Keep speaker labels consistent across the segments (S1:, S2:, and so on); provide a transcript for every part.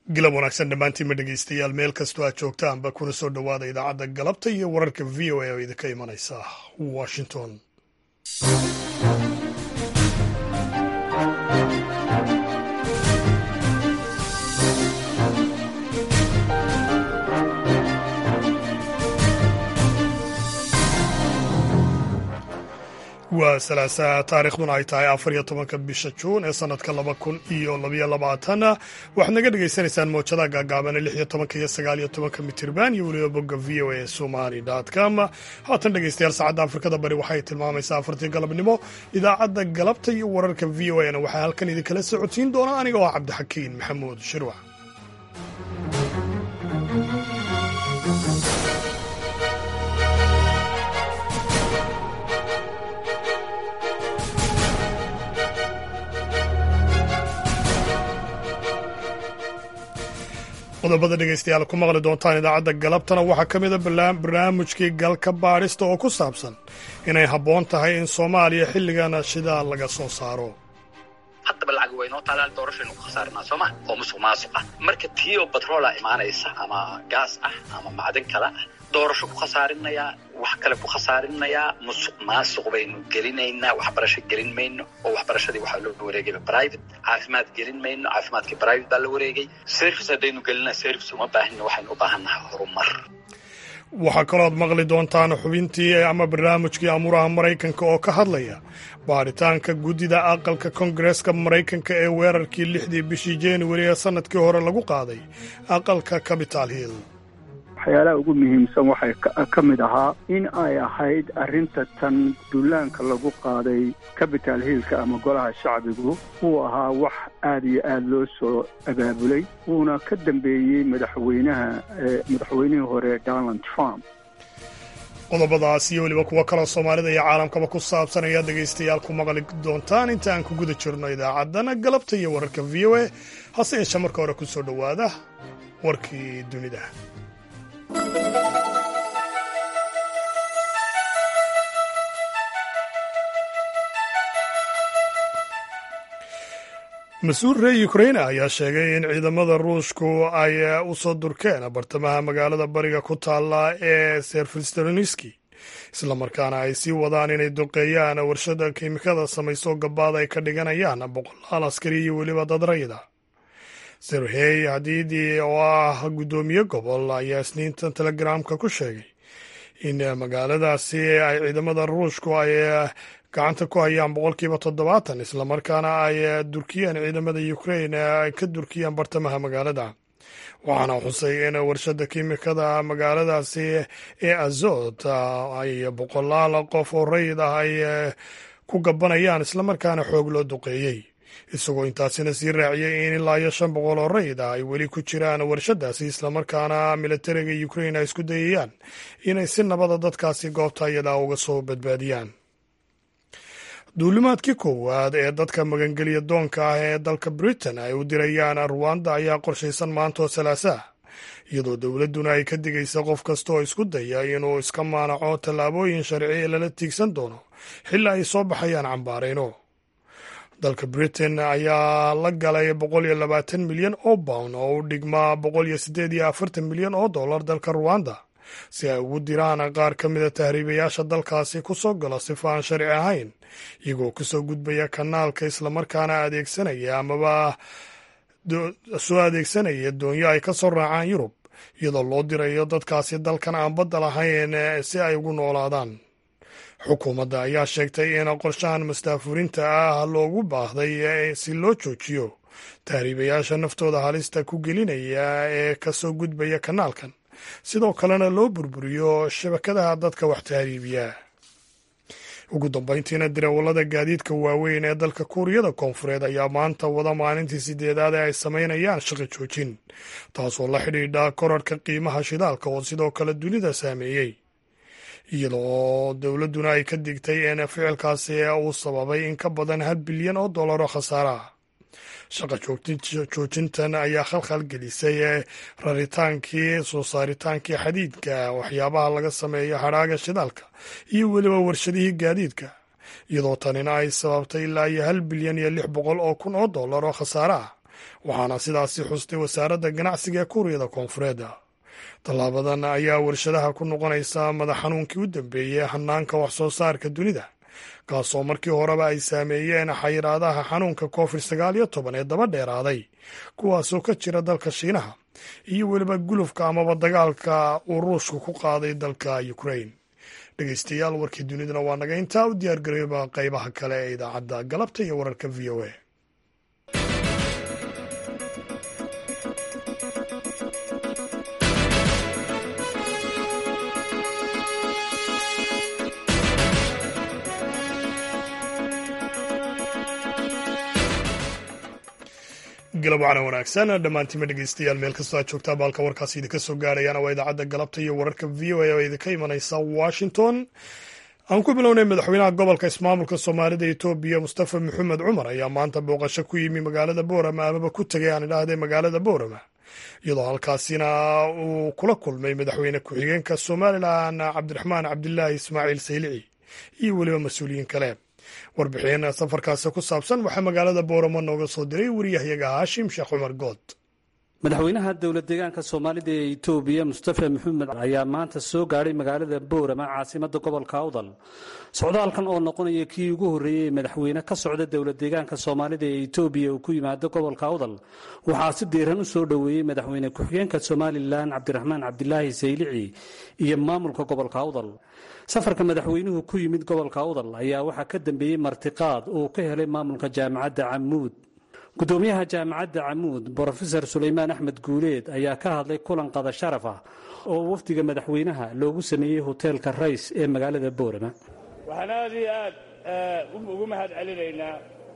S1: gilab wanaagsan dhammaantiinma dhegeystayaal meel kastoo aad joogtaanba kuna soo dhowaada idaacadda galabta iyo wararka v o a oo idinka imanaysa washington waa salaasaa taariikhduna ay tahay afar iyo tobanka bisha juun ee sanadka laba kun iyo labayo labaatan waxaad naga dhagaysanaysaan mowjadaha gaagaabane lix iyo tobanka iyo sagaal iyo tobanka mitirban iyo weliba bogga v o a somali com haatan dhegeystayaal saacadda afrikada bari waxay tilmaamaysaa afartii galabnimo idaacadda galabta iyo wararka v o a na waxaa halkan idinkala socodsiin doona aniga oo cabdixakiin maxamuud shirwac qodobada dhegeystayaal ku maqli doontaan idaacadda galabtana waxaa ka mida barnaamijkii galka baadhista oo ku saabsan inay habboon tahay in soomaaliya xilligan shidaal laga soo saaro
S2: haddaba lacag waynoo taalaan doorashaynu ku khasaarinaa sooma oo musuq maasuq ah marka tii oo batroola imaanaysa ama gaas ah ama macdan kale ah doorasho ku khasaarinayaa wax kale ku khasaarinayaa musuq maasuq baynu gelinaynaa waxbarasho gelin mayno oo waxbarashadii waxaa loo wareegayba private caafimaad gelin mayno caafimaadkii private baa la wareegay service haddaynu gelina service uma baahina waxaynu u baahannahay horumar
S1: waxaa kalooad maqli doontaan xubintii ama barnaamijkii amuuraha maraykanka oo ka hadlaya baadhitaanka guddida aqalka kongareska maraykanka ee weerarkii lixdii bishii januari ee sannadkii hore lagu qaaday aqalka capital hill
S3: waxyaalaha ugu muhiimsan waxay ka mid ahaa in ay ahayd arrinta tan duulaanka lagu qaaday capital hillka ama golaha shacbigu wuu ahaa wax aad iyo aad loo soo abaabulay wuuna ka dambeeyey madaxweynaha madaxweynihii hore donald trump
S1: qodobadaas iyo weliba kuwo kaloo soomaalida iyo caalamkaba ku saabsan ayaad dhegaystayaal ku maqli doontaan inta aan ku guda jirno idaacaddana galabta iyo wararka v o a hase yeeshee marka hore ku soo dhowaada warkii dunida mas-uul reer ukraine ayaa sheegay in ciidamada ruushku ay u soo durkeen bartamaha magaalada bariga ku taalla ee serfistoniski islamarkaana ay sii wadaan inay duqeeyaan warshada kiimikada samayso gabaad ay ka dhiganayaan boqolaal askari iyo weliba dad rayida serhey hadiidi oo ah guddoomiye gobol ayaa isniintan telegramka ku sheegay in magaaladaasi ay ciidamada ruushku ay gacanta ku hayaan boqolkiiba toddobaatan islamarkaana ay durkiyeen ciidamada ukraine ay ka durkiyeen bartamaha magaalada waxaana xusay in warshada kiimikada magaaladaasi ee azot ay boqolaal qof oo rayid ah ay ku gabanayaan islamarkaana xoog loo duqeeyey isagoo intaasina sii raaciyey in ilaa iyo shan boqol oo rayid ah ay weli ku jiraan warshadaasi islamarkaana militariga ukraine ay isku dayayaan inay si nabada dadkaasi goobta iyadaa uga soo badbaadiyaan duulimaadkii koowaad ee dadka magangelya doonka ah ee dalka britain ay u dirayaan ruwanda ayaa qorshaysan maantoo salaasaa iyadoo dowladduna ay ka digaysa qof kasta oo isku daya inuu iska maanaco tallaabooyin sharci ee lala tiigsan doono xilaa ay soo baxayaan cambaarayno dalka britain ayaa la galay boqol iyo labaatan milyan oo pound oo u dhigmaa boqol iyo siddeed iyo afartan milyan oo dollar dalka ruwanda si ay ugu diraan qaar ka mida tahriibayaasha dalkaasi ku soo gala sifa aan sharci ahayn iyagoo kasoo gudbaya kanaalka islamarkaana adeegsanaya amaba soo adeegsanaya doonyo ay ka soo raacaan yurub iyadoo loo dirayo dadkaasi dalkan aan badda lahayn si ay ugu noolaadaan xukuumadda ayaa sheegtay in qorshahan mastaafurinta ah loogu baahday si loo joojiyo tahriibayaasha naftooda halista ku gelinaya ee kasoo gudbaya kanaalkan sidoo kalena loo burburiyo shabakadaha dadka wax tahriibiya ugu dambayntiina dirawallada gaadiidka waaweyn ee dalka kuuriyada koonfureed ayaa maanta wada maalintii sideedaad ee ay samaynayaan shaqi joojin taasoo la xidhiidha korarhka qiimaha shidaalka oo sidoo kale dunida saameeyey iyadoo dowladduna ay ka digtay in ficilkaasi uu sababay in ka badan hal bilyan oo dollar oo khasaare ah shaqa joojintan ayaa khalkhal gelisay raritaankii soo saaritaankii xadiidka waxyaabaha laga sameeyo hadhaaga shidaalka iyo weliba warshadihii gaadiidka iyadoo tanina ay sababtay ilaa iyo hal bilyan iyo lix boqol oo kun oo dollar oo khasaare ah waxaana sidaasi xustay wasaaradda ganacsiga ee kuuriyada koonfureed tallaabadan ayaa warshadaha ku noqonaysa madax xanuunkii u dambeeyey hanaanka wax soo saarka dunida kaasoo markii horeba ay saameeyeen xayiraadaha xanuunka covid sagaal iyo toban ee daba dheeraaday kuwaasoo ka jira dalka shiinaha iyo weliba gulufka amaba dagaalka uu ruushku ku qaaday dalka ukrain dhegeystayaal warkii dunidana waa naga intaa u diyaargarooba qaybaha kale ee idaacadda galabta iyo wararka v o a galab wacana wanaagsan dhammaantiima dhegeystayaal meel kastoo aad joogtaa baalka warkaasi idinka soo gaarayana waa idaacadda galabta iyo wararka v o a oo idinka imanaysa washington aan ku bilownay madaxweynaha gobolka ismaamulka soomaalida etoobiya mustafa maxamed cumar ayaa maanta booqasho ku yimi magaalada boorama amaba ku tegay aan idhaahday magaalada boorama iyadoo halkaasina uu kula kulmay madaxweyne ku-xigeenka somalilan cabdiraxmaan cabdilaahi ismaaciil saylici iyo weliba mas-uuliyiin kale warbixin safarkaasi ku saabsan waxaa magaalada booramo nooga soo diray wariyahyaga haashim sheekh cumar good
S4: madaxweynaha dowlad deegaanka soomaalida ee itoobiya mustafa maxamed ayaa maanta soo gaadhay magaalada boorama caasimada gobolka awdal socdaalkan oo noqonaya kii ugu horreeyey ee madaxweyne ka socda dowlad deegaanka soomaalida ee itoobiya uu ku yimaado gobolka awdal waxaa si diiran u soo dhoweeyey madaxweyne ku-xigeenka somalilan cabdiraxmaan cabdilaahi saylici iyo maamulka gobolka awdal safarka madaxweynuhu ku yimid gobolka awdal ayaa waxaa ka dambeeyey martiqaad uu ka helay maamulka jaamacadda camuud gudoomiyaha jaamacadda camuud brofesor sulaymaan axmed guuleed ayaa ka hadlay kulan qada sharaf ah oo wafdiga madaxweynaha loogu sameeyey hoteelka rays ee magaalada boorama
S5: waxaan aad iyo aad ugu mahad celinaynaa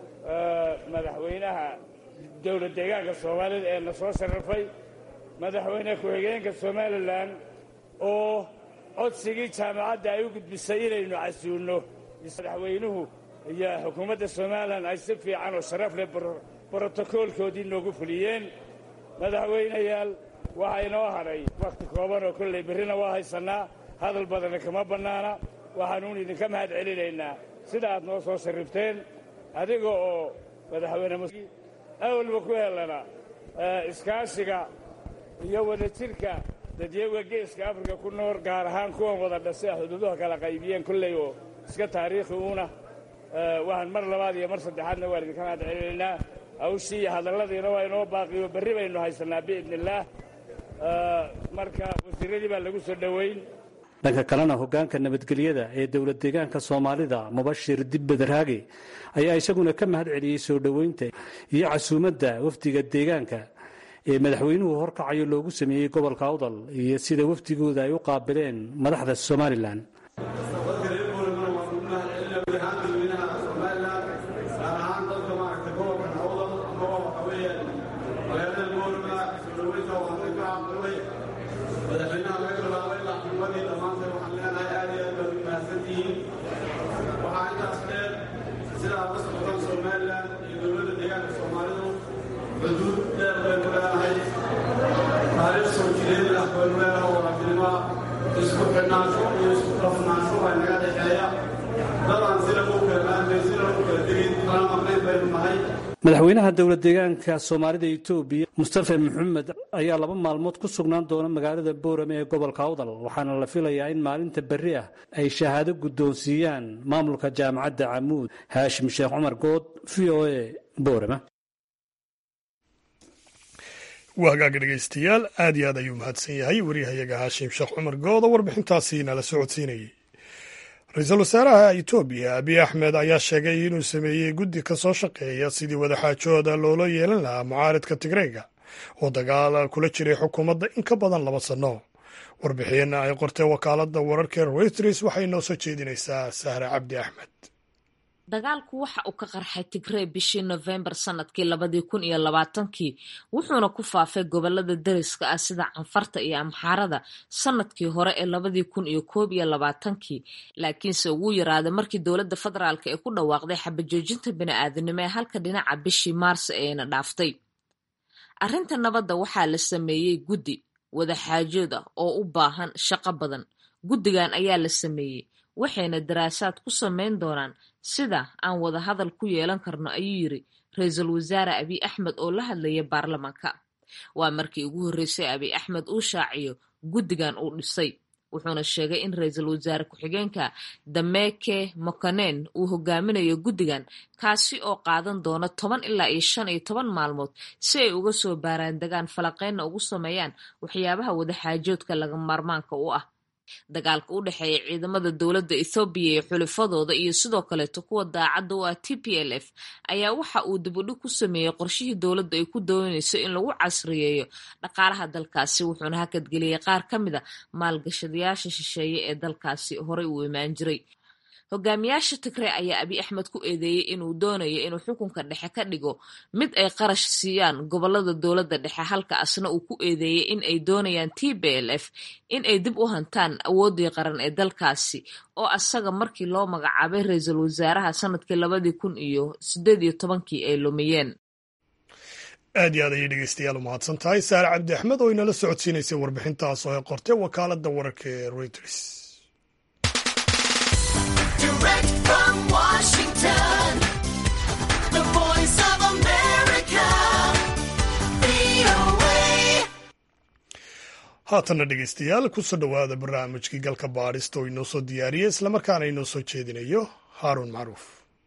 S5: madaxweynaha dowlad deegaanka soomaalida ee na soo sharafay madaxweyne ku-xigeenka somalilan oo codsigii jaamacadda ay u gudbisay inaynu casuulno madaxweynuhu iyo xukuumadda somalilan ay si fiican oo sharaf leh brotokoolkoodii noogu fuliyeen madaxweynayaal waxaa inoo hadhay wakhti kooban oo kolley berrina waa haysannaa hadal badana kama bannaana waxaanuun idinka mahad celinaynaa sida aad noo soo sharrifteen adiga oo madaxweyne awalba ku helana iskaashiga iyo wadajirka dadyaga geeska afrika ku nool gaar ahaan kuwan wada dhasay xuduuduha kala qaybiyeen kolley oo iska taariikhi uuna waxaan mar labaad iyo mar saddexaadna waan idinka mahad celinaynaa hawshii iyo hadalladiina waa inoo baaqiyo berri baynu haysannaa biidni illaah marka wasiiradii baa lagu soo dhoweyn
S4: dhanka kalena hoggaanka nabadgelyada ee dowlad deegaanka soomaalida mubashir dibbadaraage ayaa isaguna ka mahad celiyey soo dhoweynta iyo casuumadda wafdiga deegaanka ee madaxweynuhu horkacayo loogu sameeyey gobolka awdal iyo sida wafdigooda ay u qaabileen madaxda somalilan madaxweynaha dowlad deegaanka soomaalida etoobiya mustafa maxamed ayaa laba maalmood ku sugnaan doona magaalada boorame ee gobolka awdal waxaana la filayaa in maalinta berri ah ay shahaado guddoonsiiyaan maamulka jaamacadda camuud haashim sheekh cumar good v o a boorama
S1: waa hagaaga dhegeystayaal aad iyo aad ayuu mahadsan yahay waryahayaga haashim sheekh cumar good oo warbixintaasi nala socodsiinayay ra-iisul wasaaraha etoobiya abiy axmed ayaa sheegay inuu sameeyey guddi ka soo shaqeeya sidii wadaxaajooda loola yeelan lahaa mucaaridka tigreega oo dagaal kula jiray xukuumadda in ka badan laba sanno warbixin ay qortay wakaaladda wararka reuters waxay noo soo jeedinaysaa sahre cabdi axmed
S6: dagaalku waxa uu ka qarxay tigrey bishii nofembar sanadkii labadii kun iyo labaatankii wuxuuna ku faafay gobolada dariska ah sida canfarta iyo amxaarada sanadkii hore ee labadii kun iyo koob iyo labaatankii laakiinse ugu yaraaday markii dowladda federaalk ee ku dhawaaqday xabajoojinta bini-aadanimo ee halka dhinaca bishii maarso eena dhaaftay arrinta nabadda waxaa la sameeyey guddi wadaxaajood ah oo u baahan shaqo badan guddigan ayaa la sameeyey waxayna daraasaad ku sameyn doonaan sida aan wada hadal ku yeelan karno ayuu yiri ra-iisul wasaare abiy axmed oo la hadlaya baarlamaanka waa markii ugu horreysay abiy axmed uu shaaciyo guddigan uu dhisay wuxuuna sheegay in ra-iisul wasaare ku-xigeenka dameke mokanen uu hogaaminayo guddigan kaasi oo qaadan doona toban ilaa iyo shan iyo toban maalmood si ay uga soo baaraandegaan falaqeynna ugu sameeyaan waxyaabaha wadaxaajoodka laga maarmaanka u ah dagaalka u dhexeeya ciidamada dowladda ethoobiya iyo xulifadooda iyo sidoo kaleeto kuwa daacadda u ah t p l f ayaa waxa uu dibudhig ku sameeyey qorshihii dowladda ay ku doonayso in lagu casriyeeyo dhaqaalaha dalkaasi wuxuuna hakadgeliyey qaar ka mid a maalgashadayaasha shisheeye ee dalkaasi horey uu imaan jiray hogaamiyaasha tigre ayaa abiy axmed ku eedeeyey inuu doonayo inuu xukunka dhexe ka dhigo mid ay qarash siiyaan gobolada dowladda dhexe halka asna uu ku eedeeyey in ay doonayaan t b l f in ay dib u hantaan awooddii qaran ee dalkaasi oo asaga markii loo magacaabay ra-iisul wasaaraha sanadkii labadii kun iyo sideed iyo tobankii ay lumiyeen
S1: aad iyo aad ayay dhegeystayaal u mahadsan tahay saare cabdi axmed oo inala socodsiinaysay warbixintaas oo ay qortay wakaaladda wararka ee reuters
S7: Direct from Washington, the voice of America, VOA.
S1: haatanna dhegeystayaal kusoo dhowaada barnaamijkii galka baadhista oo inoo soo diyaariyey islamarkaana inoo soo jeedinayo haaruun macruuf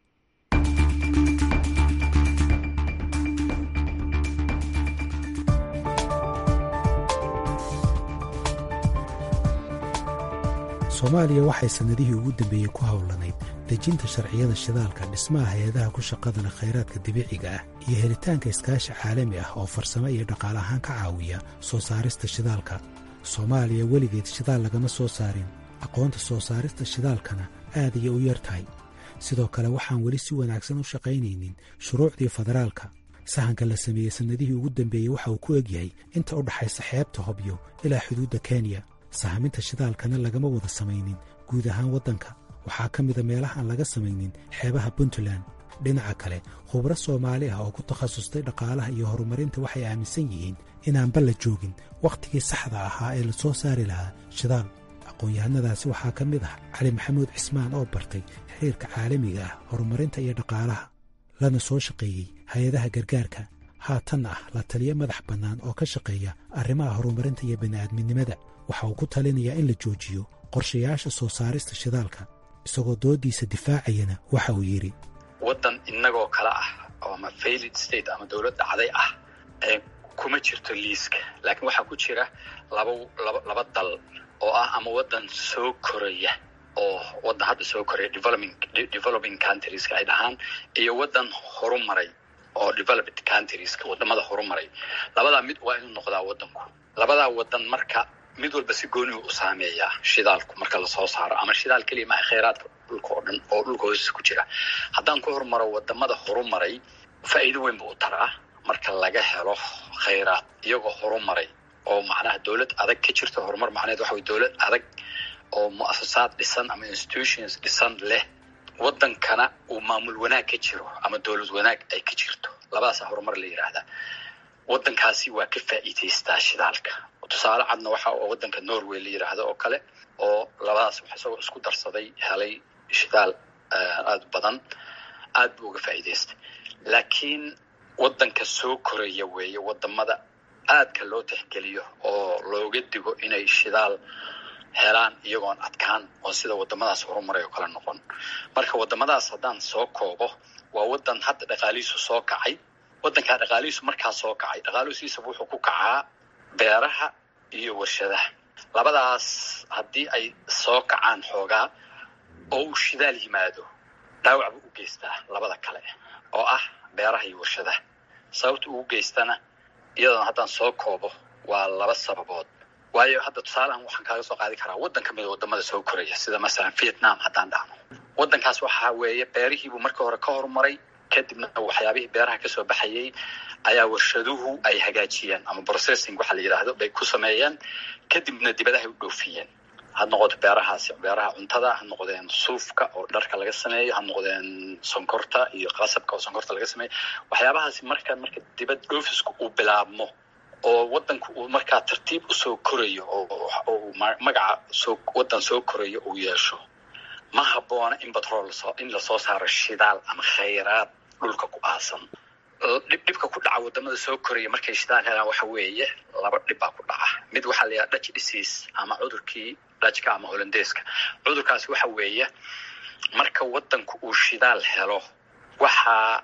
S8: soomaaliya waxay sannadihii ugu dambeeyey ku howlanayd dejinta sharciyada shidaalka dhismaha hay-adaha ku shaqadana khayraadka dabiiciga ah iyo helitaanka iskaashi caalami ah oo farsamo iyo dhaqaale ahaan ka caawiya soo saarista shidaalka soomaaliya weligeed shidaal lagama soo saarin aqoonta soo saarista shidaalkana aad ayay u yar tahay sidoo kale waxaan weli si wanaagsan u shaqaynaynin shuruucdii federaalka sahanka la sameeyey sannadihii ugu dambeeyey waxa uu ku egyahay inta u dhaxaysa xeebta hobyo ilaa xuduudda kenya sahaminta shidaalkana lagama wada samaynin guud ahaan waddanka waxaa ka mida meelaha aan laga samaynin xeebaha puntland dhinaca kale khubro soomaali ah oo ku takhasustay dhaqaalaha iyo horumarinta waxay aaminsan yihiin inaanba la joogin wakhtigii saxda ahaa ee la soo saari lahaa shidaal aqoon-yahanadaasi waxaa ka mid ah cali maxamuud cismaan oo bartay xiriirka caalamiga ah horumarinta iyo dhaqaalaha lana soo shaqeeyey hay-adaha gargaarka haatanna ah la taliyo madax bannaan oo ka shaqeeya arrimaha horumarinta iyo bini'aadminimada waxa uu ku talinayaa in la joojiyo qorshayaasha soo saarista shidaalka isagoo dooddiisa difaacayana waxa uu yidhi
S2: waddan innagoo kale ah oo ama failed state ama dowlad dhacday ah ee kuma jirto liiska laakiin waxaa ku jira laba laba laba dal oo ah ama waddan soo koraya oo waddan hadda soo koraya developing developing countrieska ay dhahaan iyo waddan horumaray oo developed countrieska wadamada horumaray labadaa mid waa inuu noqdaa waddanku labadaa waddan marka mid walba si goonigu u saameeyaa shidaalku marka lasoo saaro ama shidaal keliya maaha khayraadka dhulka oo dhan oo dhulka hoostiisa ku jira haddaan ku horumaro wadamada horumaray faa'iido weyn buu u taraa marka laga helo khayraad iyagoo horumaray oo macnaha dowlad adag ka jirto horumar macneed waxa weye dowlad adag oo mu'asasaad dhisan ama institutions dhisan leh waddankana uu maamul wanaag ka jiro ama dowlad wanaag ay ka jirto labadaasaa horumar la yidhaahdaa waddankaasi waa ka faa'iidaystaa shidaalka tusaale cadna waxa oo waddanka norway la yidhaahdo oo kale oo labadaas wax isagoo isku darsaday helay shidaal aada u badan aad buu uga faa'iidaystay laakiin waddanka soo koraya weeye wadamada aadka loo tixgeliyo oo looga digo inay shidaal helaan iyagoon adkaan oo sida wadamadaas horumaray oo kale noqon marka wadamadaas haddaan soo koobo waa waddan hadda dhaqaalihiisu soo kacay waddankaa dhaqaalihiisu markaa soo kacay dhaqaaluhusiisaba wuxuu ku kacaa beeraha iyo warshadaha labadaas haddii ay soo kacaan xoogaa oo uu shidaal yimaado dhaawac buu u geystaa labada kale oo ah beeraha iyo warshadaha sababta ugu geystana iyadoona haddaan soo koobo waa laba sababood waayo hadda tusaalehan waxaan kaaga soo qaadi karaa waddan ka mid a wadamada soo koraya sida masalan vietnam haddaan dhahno waddankaas waxaa weeye beerihiibuu marka hore ka horumaray kadibna waxyaabihii beeraha kasoo baxayay ayaa warshaduhu ay hagaajiyeen ama processing waxa la yidhaahdo bay ku sameeyeen kadibna dibadahay u dhoofiyeen ha noqoto beerahaasi beeraha cuntada ha noqdeen suufka oo dharka laga sameeyo ha noqdeen sonkorta iyo qasabka oo sonkorta laga sameeyo waxyaabahaasi marka marka dibad dhoofisku uu bilaabmo oo waddanku uu markaa tartiib usoo korayo oo magaca soo waddan soo korayo uu yeesho ma habboona in batrool lasoo in lasoo saaro shidaal ama khayraad dhulka ku aasan dhibdhibka ku dhaca wadamada soo koraya markay shidaal helaan waxa weeye laba dhib baa ku dhaca mid waxaa la yidhaha dutch disease ama cudurkii dutchka ama holandeeska cudurkaasi waxa weeye marka wadanku uu shidaal helo waxaa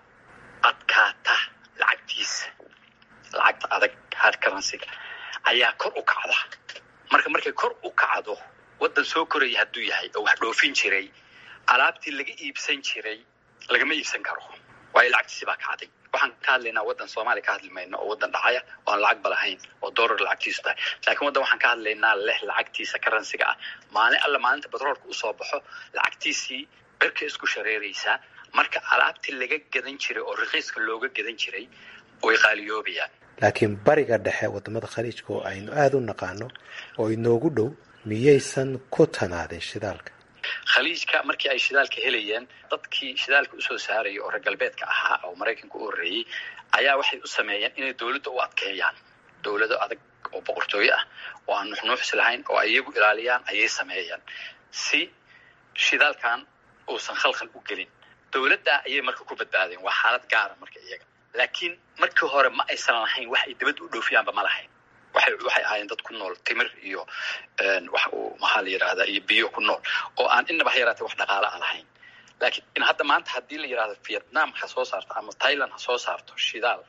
S2: adkaata lacagtiisa lacagta adag hard currencyga ayaa kor u kacda marka markay kor u kacdo wadan soo koraya hadduu yahay oo wax dhoofin jiray alaabtii laga iibsan jiray lagama iibsan karo waayo lacagtiisi baa kacday waxaan ka hadlaynaa wadan soomaaliya ka hadli mayno oo wadan dhacaya oo aan lacag ba lahayn oo dollar lacagtiisu tahay laakiin wadan waxaan ka hadlaynaa leh lacagtiisa karansiga ah maalin alla maalinta batroolka usoo baxo lacagtiisii berka isku shareeraysaa marka alaabtii laga gadan jiray oo rakiiska looga gadan jiray way qaaliyoobayaan
S8: laakiin bariga dhexe wadamada khaliijka oo aynu aada u naqaano oo inoogu dhow miyaysan ku tanaadin shidaalka
S2: khaliijka markii ay shidaalka helayeen dadkii shidaalka usoo saaraya oo reer galbeedka ahaa oo maraykanka u horreeyey ayaa waxay u sameeyeen inay dowladda u adkeeyaan dowlado adag oo boqortooyo ah oo aan nuxnuuxsi lahayn oo iyagu ilaaliyaan ayay sameeyeen si shidaalkan uusan khalkhal u gelin dowladda ayay marka ku badbaadeen waa xaalad gaara marka iyaga laakiin markii hore ma aysan lahayn wax ay dibadda u dhoofiyaanba ma lahayn waxay waxay ahaayeen dad ku nool timir iyo wax uu maxaa la yidhahdaa iyo biyo ku nool oo aan inaba ha yaraatee wax dhaqaale a lahayn laakiin in hadda maanta haddii la yidhahdo vietnam ha soo saarto ama thailand ha soo saarto shidaal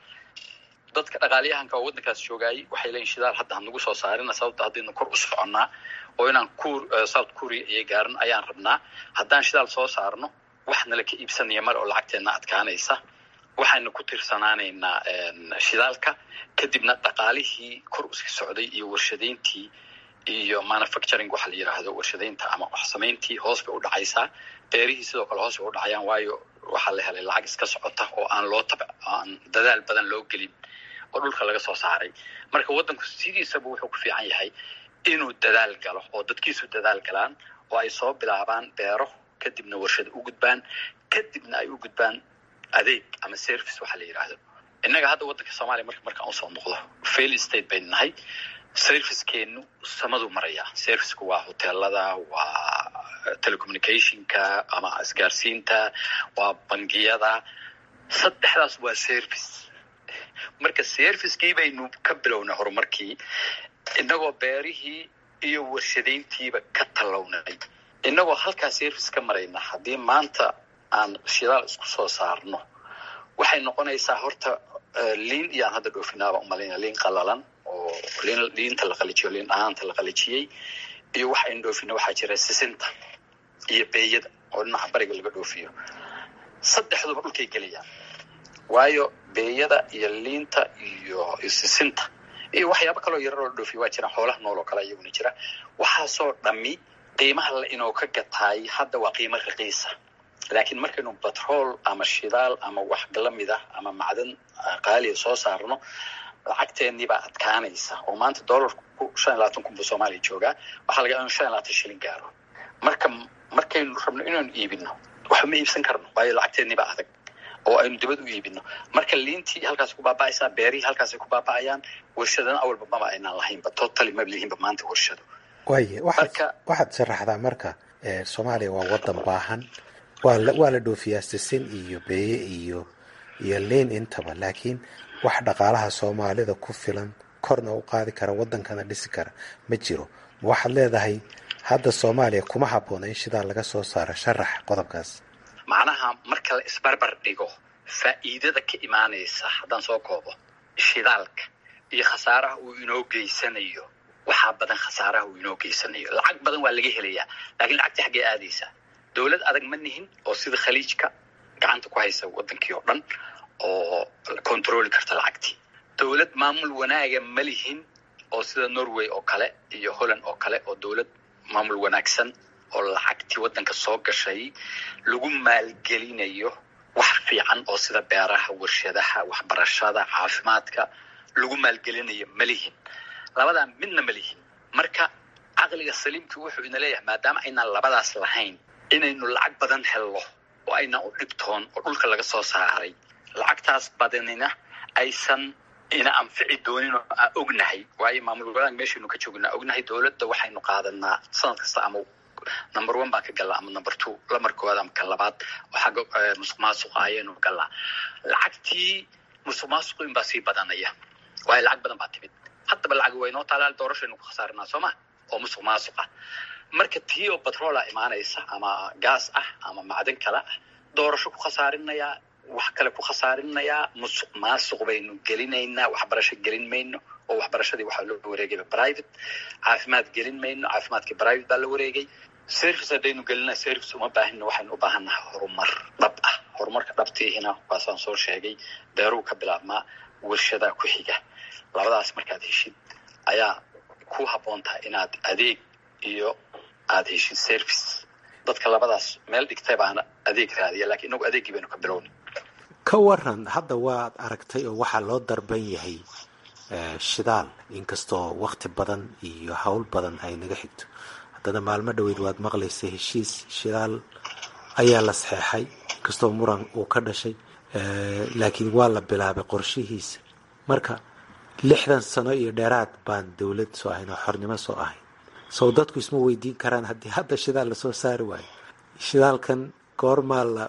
S2: dadka dhaqaaliyahanka oo waddankaas joogaayay waxay leeyihin shidaal hadda hanagu soo saarina sababta haddaynu kor u soconnaa oo inaan kur south korea iyo gaarin ayaan rabnaa haddaan shidaal soo saarno wax nala ka iibsanaya mar oo lacagteenna adkaanaysa waxaynu ku tirsanaanaynaa shidaalka kadibna dhaqaalihii kor usi socday iyo warshadayntii iyo manufacturing waxa la yidhaahdo warshadaynta ama wax samayntii hoos bay u dhacaysaa beerihii sidoo kale hoos bay u dhacayaan waayo waxaa la helay lacag iska socota oo aan loo tab aan dadaal badan loo gelin oo dhulka laga soo saaray marka waddanku sidiisaba wuxuu ku fiican yahay inuu dadaal galo oo dadkiisu dadaal galaan oo ay soo bilaabaan beero kadibna warshad u gudbaan kadibna ay u gudbaan adeeg ama service waxa la yidhaahdo innaga hadda waddanka soomaaliya marka markaan usoo noqdo fail state baynu nahay servicekeenu samaduu marayaa serviceku waa hoteelada waa telecommunicationka ama isgaarsiinta waa bangiyada saddexdaas waa service marka servicekii baynu ka bilownay horumarkii innagoo beerihii iyo warshadayntiiba ka tallawnay innagoo halkaa service ka marayna haddii maanta aan shidaal isku soo saarno waxay noqonaysaa horta liin iyo aan hadda dhoofinaaba umalayna liin qalalan oo liin liinta la qalijiyo liin dhanaanta la qalijiyey iyo waxa aynu dhoofino waxaa jira sisinta iyo beeyada oo dhinaca bariga laga dhoofiyo saddexduba dhulkay gelayaan waayo beeyada iyo liinta iyo sisinta iyo waxyaabo kaloo yarar oo la dhoofiyo waa jiraan xoolaha nool oo kale iyaguna jira waxaasoo dhammi qiimaha la inoo ka gataay hadda waa qiimo raqiisa laakiin markaynu batrool ama shidaal ama wax lamid ah ama macdan qaaliya soo saarno lacagteennii baa adkaanaysa oo maanta dollarku shan iyo labaatan kun buu soomaaliya joogaa waxaa laga inu shan iyo labaatan shilin gaaro marka markaynu rabno inaynu iibino waxba ma iibsan karno waayo lacagteennii baa adag oo aynu dibad u iibino marka liintii halkaas ku baaba'aysaa beerihii halkaasay ku baaba'ayaan warshadana awalba maba aynaan lahaynba totally maba lihinba maanta warshado
S8: waaye waxaad waxaad sharaxdaa marka soomaaliya waa wadan baahan waa la waa la dhoofiyaa sisin iyo beeye iyo iyo liin intaba laakiin wax dhaqaalaha soomaalida ku filan korna u qaadi kara wadankana dhisi kara ma jiro ma waxaad leedahay hadda soomaaliya kuma habboona in shidaal laga soo saaro sharax qodobkaas
S2: macnaha marka la isbarbar dhigo faa'iidada ka imaanaysa haddaan soo koobo shidaalka iyo khasaaraha uu inoo geysanayo waxaa badan khasaaraha uu inoo geysanayo lacag badan waa laga helayaa laakiin lacagta xaggee aadaysaa dowlad adag ma nihin oo sida khaliijka gacanta ku haysa wadankii oo dhan oo controli karta lacagtii dowlad maamul wanaaga ma lihin oo sida norway oo kale iyo holland oo kale oo dowlad maamul wanaagsan oo lacagtii waddanka soo gashay lagu maalgelinayo wax fiican oo sida beeraha warshadaha waxbarashada caafimaadka lagu maalgelinayo ma lihin labadaa midna ma lihin marka caqliga saliimkii wuxuu ina leeyahay maadaama aynaan labadaas lahayn inaynu lacag badan helno oo aynaan u dhibtoon oo dhulka laga soo saaray lacagtaas badanina aysan ina anfici doonin oo aan ognahay waayo maamul wanaag meeshaynu ka joognaa ognahay dowladda waxaynu qaadanaa sanad kasta ama number one baan ka galnaa ama number two lamar koowaad ama ka labaad oo xagga musuq maasuqa ayaynu galnaa lacagtii musuq maasuqu inbaa sii badanaya waayo lacag badan baa timid haddaba lacag waynoo taalaal doorashaynu ku khasaarinaa soo ma oo musuq maasuq ah marka tii oo batroola imaanaysa ama gaas ah ama macdan kale ah doorasho ku khasaarinayaa wax kale ku khasaarinayaa musuq maasuq baynu gelinaynaa waxbarasho gelin mayno oo waxbarashadii waxaa loo wareegayba private caafimaad gelin mayno caafimaadkii private baa la wareegay service haddaynu gelina service uma baahino waxaynu u baahannahay horumar dhab ah horumarka dhabtiihina waasaan soo sheegay beeruu ka bilaabmaa warshadaa ku xiga labadaas markaad heshid ayaa ku habboon tahay inaad adeeg iyo aada heshid service dadka labadaas meel dhigtay baana adeeg raadiya lakiin inagu adeeggii baynu ka bilowni
S8: ka waran hadda waad aragtay oo waxaa loo darban yahay shidaal inkastoo wakti badan iyo howl badan ay naga xigto haddana maalmo dhoweyd waad maqlaysa heshiis shidaal ayaa la saxeexay inkastoo muran uu ka dhashay laakiin waa la bilaabay qorshihiisa marka lixdan sano iyo dheeraad baan dowlad soo ahayn oo xornimo soo ahayn sow dadku isma weydiin karaan haddii hadda shidaal lasoo saari waayo shidaalkan goormaa la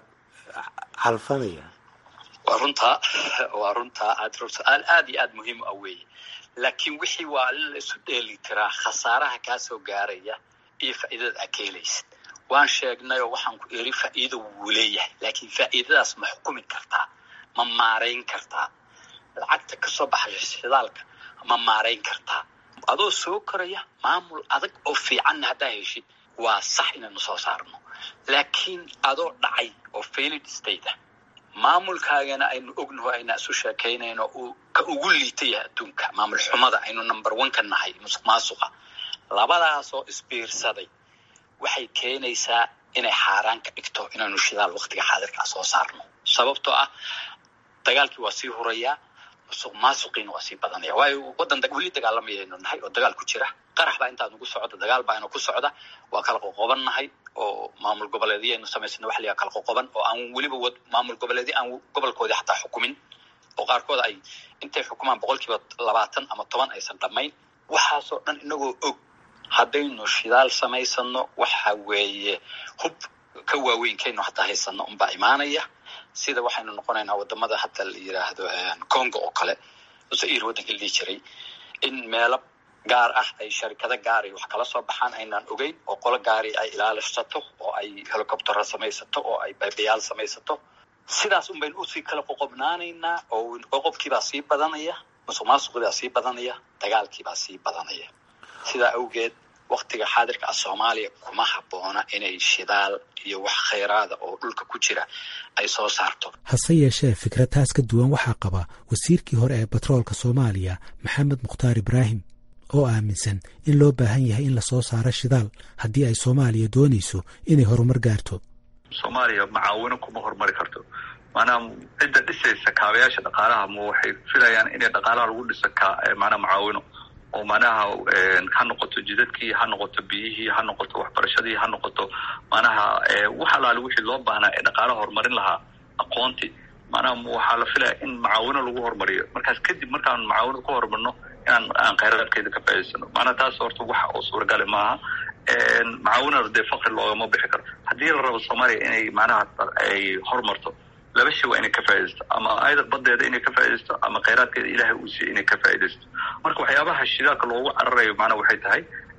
S8: calfanaya
S2: waa runtaa waa runtaa aad su-aal aad iyo aad muhiim u ah weeye laakiin wixii waa in la isu dheeli tiraa khasaaraha kaa soo gaaraya iyo faa'iidada aad ka helaysid waan sheegnay oo waxaan ku eri faa'iido wuu leeyahay laakiin faa'iidadaas ma xukumi kartaa ma maarayn kartaa lacagta kasoo baxaya shidaalka ma maarayn kartaa adoo soo koraya maamul adag oo fiicanna haddaa heshid waa sax inaynu soo saarno laakiin adoo dhacay oo failed state ah maamulkaagana aynu ognaho ayna isu sheekaynayno uu ka ugu liita yahay adduunka maamul xumada aynu number one ka nahay musuq maasuqa labadaasoo isbiirsaday waxay keenaysaa inay xaaraan ka dhigto inaynu shidaal waktiga xaadirkaa soo saarno sababtoo ah dagaalkii waa sii hurayaa musuq maasuqiina waa sii badanaya waayo waddan weli dagaalamayaynu nahay oo dagaal ku jira qarax baa intaa nagu socda dagaal baa ina ku socda waa kala qoqoban nahay oo maamul goboleedyaynu samaysana wax layaa kala qoqoban oo aan weliba maamul goboleedyo aan gobolkoodii xataa xukumin oo qaarkood ay intay xukumaan boqol kiiba labaatan ama toban aysan dhammayn waxaasoo dhan inagoo og haddaynu shidaal samaysano waxa weeye hub ka waaweynkeenu hataa haysano unbaa imaanaya sida waxaynu noqonaynaa wadamada hadda la yiraahdo congo oo kale zair waddanka la dhihi jiray in meelo gaar ah ay sharikado gaari wax kala soo baxaan aynaan ogeyn oo qolo gaari ay ilaalisato oo ay helicoptera samaysato oo ay baybayaal samaysato sidaas un baynu usii kala qoqobnaanaynaa oo qoqobkiibaa sii badanaya musuq maasuqibaa sii badanaya dagaalkiibaa sii badanaya sidaa awgeed waktiga xaadirka ah soomaaliya kuma habboona inay shidaal iyo wax khayraada oo dhulka ku jira ay soo saarto
S8: hase yeeshee fikrad taas ka duwan waxaa qaba wasiirkii hore ee batroolka soomaaliya maxamed mukhtaar ibraahim oo aaminsan in loo baahan yahay in lasoo saaro shidaal haddii ay soomaaliya doonayso inay horumar gaarto
S9: soomaaliya macaawino kuma horumari karto maanaha cidda dhisaysa kaabayaasha dhaqaalaha ma waxay filayaan inay dhaqaalaha lagu dhiso ka maanaa macaawino oo manaha ha noqoto jidadkii ha noqoto biyihii ha noqoto waxbarashadii ha noqoto manaha wax alaali wixii loo baahnaa ee dhaqaalaha horumarin lahaa aqoonti manaha waxaa la filaya in macaawino lagu horumariyo markaas kadib markaan macaawino ku horumarno inaan aan khayraadkeeda ka faa'idaysano maanaa taas horta waxa oo suuragale maaha macaawinada dee fakri loogama bixi karo haddii la rabo soomaaliya inay manaha ay horumarto laba shay waa inay ka faaidaysto ama ayada badeeda inay ka faaidaysto ama khayraadkeeda ilaahay uu siiya inay ka faaidaysto marka waxyaabaha shidaalka loogu cararayo macnaha waxay tahay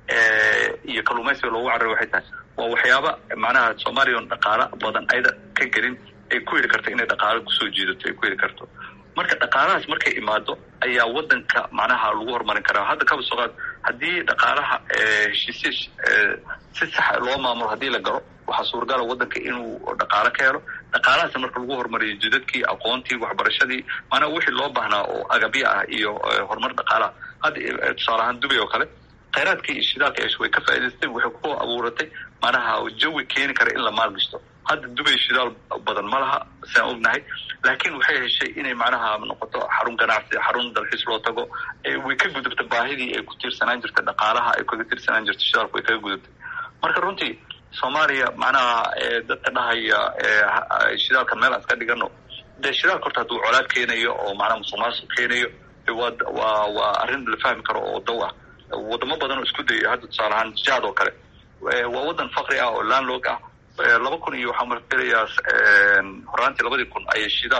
S9: iyo kalluumaysiga loogu cararayo waxay tahay waa waxyaaba macnaha soomaaliya on dhaqaala badan ayada ka gelin ay ku heli karto inay dhaqaalo kusoo jiidato ay ku heli karto marka dhaqaalahaas markay imaado ayaa wadanka macnaha lagu horumarin karaa hadda kaba soo qaad haddii dhaqaalaha heshiisya si saxa loo maamulo haddii la galo waxaa suuragala wadanka inuu dhaqaalo ka helo dhaqaalahaas marka lagu horumariyo jidadkii aqoontii waxbarashadii maanaa wixii loo baahnaa oo agabyo ah iyo horumar dhaqaalaha hadda tusaale ahaan dubay oo kale khayraadkii iyo shidaalka esh way ka faa'idaystay waxay ku abuuratay maanaha jawi keeni kara in la maalgashto hadda dubay shidaal badan ma laha siaan ognahay laakiin waxay heshay inay macnaha noqoto xarun ganacsi xarun dalxiis loo tago way ka gudubta baahidii ay ku tiirsanaan jirtay dhaqaalaha ay kaga tiirsanaan jirtay shidaalku way kaga gudubtay marka runtii soomaaliya macnaha dadka dhahaya shidaalka meel aan iska dhigano dee shidaalka horta hadduu colaad keenayo oo macnaha musuq maasuq keenayo waa waa waa arrin la fahmi karo oo daw ah wadamo badan oo isku dayay hadda tusaale ahaan jaad oo kale waa wadan fakri ah oo landlog ah laba kun iyo waxaa marfilayaa horaantii labadii kun ayay shidaal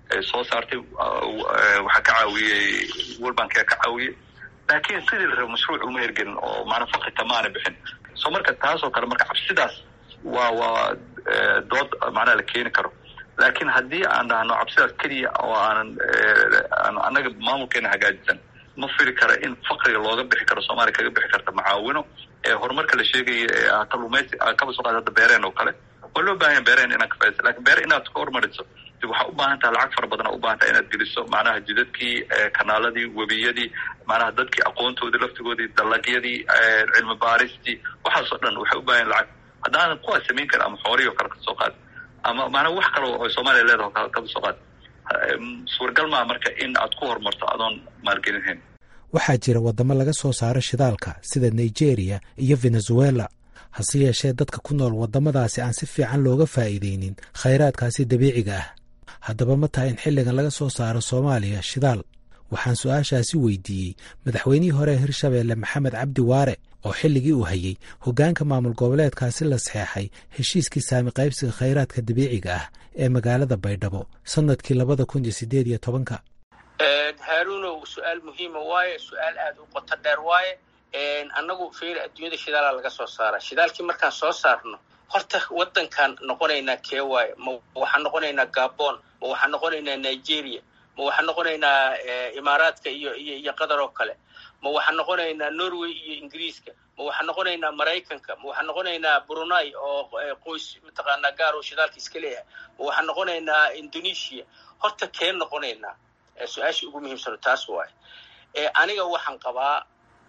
S9: soo saartay waxaa ka caawiyey world bankia ka caawiyey laakiin sidii la raba mashruuc uma hergelin oo maana fakita maana bixin so marka taasoo kale marka cabsidaas waa waa dood macnaha la keeni karo laakiin haddii aan dhahno cabsidaas keliya oo aanan annaga maamulkeena hagaajisan ma fili kara in fakriga looga bixi karo soomaaliya kaga bixi karta macaawino ee horumarka la sheegaya ee kalluumaysi kaba soo qaad hadda beereen oo kale waa loo baahanya beereen inaan ka faaiso lakin beere inaad ka hormariso waxaa u baahan taha lacag fara badana u baahan taha inaad geliso macnaha jidadkii kanaaladii webiyadii macnaha dadkii aqoontoodii laftigoodii dalagyadii cilmi baaristii waxaasoo dhan waxay u baahan lacag haddaanan kuwaas samayn karin ama xoolihii o kale kasoo qaad ama maanaa wax kale oo soomaaliya leedaho kaba soo qaad suuragal maa marka in aad ku horumarto adoon maalgelinhayn
S8: waxaa jira waddamo laga soo saaro shidaalka sida nigeria iyo venezuela hase yeeshee dadka ku nool waddamadaasi aan si fiican looga faa'iidaynin khayraadkaasi dabiiciga ah haddaba ma tahay in xilligan laga soo saaro soomaaliya shidaal waxaan su-aashaasi weydiiyey madaxweynihii hore ee hirshabeelle maxamed cabdi waare oo xilligii uu hayey hoggaanka maamul goboleedkaasi la saxeexay heshiiskii saami qaybsiga khayraadka dabiiciga ah ee magaalada baydhabo sannadkii labada kun iyo siddeed iyo tobanka
S10: haaruunow su-aal muhiima waaye su-aal aada u qoto dheer waaye annagu fiiri adduunyada shidaalaa laga soo saara shidaalkii markaan soo saarno horta waddankaan noqonaynaa kee waaye ma waxaan noqonaynaa gabon ma waxaan noqonaynaa nigeria ma waxaan noqonaynaa imaaraadka iyo iyo iyo qatar oo kale ma waxaan noqonaynaa norway iyo ingiriiska ma waxaan noqonaynaa maraykanka ma waxaan noqonaynaa brunei oo qoys mataqaanaa gaar oo shidaalka iska leeyahay ma waxaan noqonaynaa indonesia horta kee noqonaynaa su-aasha ugu muhiimsano taas waaye aniga waxaan qabaa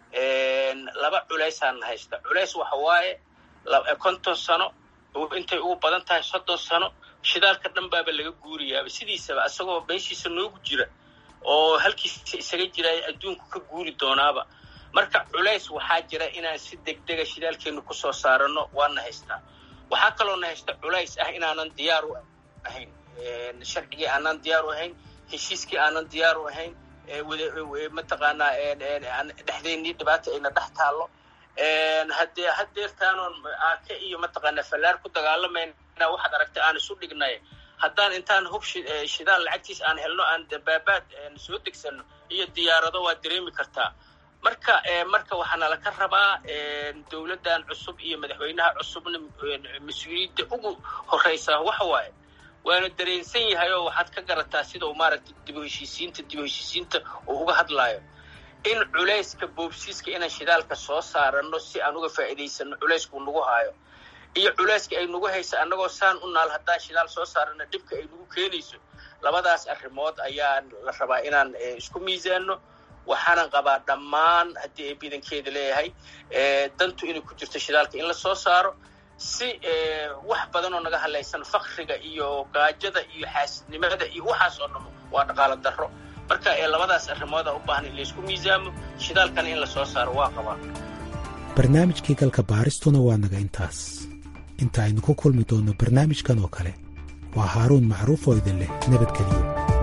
S10: laba culaysaan haysta culays waxa waaye konton sano intay ugu badan tahay soddon sano shidaalka dhan baaba laga guuriyaaba sidiisaba isagoo meeshiisa noogu jira oo halkiisa isaga jira adduunku ka guuri doonaaba marka culays waxaa jira inaan si degdega shidaalkeenu kusoo saarano waana haystaa waxaa kaloona haysta culays ah inaanan diyaar u ahayn sharcigii aanan diyaar u ahayn heshiiskii aanan diyaar u ahayn mataqaanaa dhexdeennii dhibaata ayna dhex taallo haddee hadeertaanoon aake iyo mataqaanaa fallaar ku dagaalamayna waxaad aragtay aan isu dhignay haddaan intaan hub shidaal lacagtiis aan helno aan dabaabaad soo degsano iyo diyaarado waad dareemi kartaa marka marka waxaana laka rabaa dowladdan cusub iyo madaxweynaha cusubna mas-uuliyadda ugu horeysaa waxa waaye waana dareensan yahay oo waxaad ka garataa sida uu maaragtay dibu heshiisiinta dibu heshiisiinta uu uga hadlaayo in culayska boobsiiska inaan shidaalka soo saarano si aan uga faa'iidaysano culayskuu nagu haayo iyo culayska ay nagu haysa annagoo saan u naal haddaan shidaal soo saarano dhibka ay nagu keenayso labadaas arrimood ayaa la rabaa inaan isku miisaano waxaanan qabaa dhammaan haddii ay bidankeeda leeyahay dantu inay ku jirto shidaalka in la soo saaro si wax badan oo naga hadlaysan fakriga iyo gaajada iyo xaasidnimada iyo waxaas oo dhamo waa dhaqaalo darro marka labadaas arrimooda u baahan in laysku miisaamo shidaalkana in la soo saaro waa qabaa
S8: barnaamijkii galka baaristuna waa naga intaas inta aynu ku kulmi doonno barnaamijkan oo kale waa haaruun macruuf oo idin leh nabadgeliyo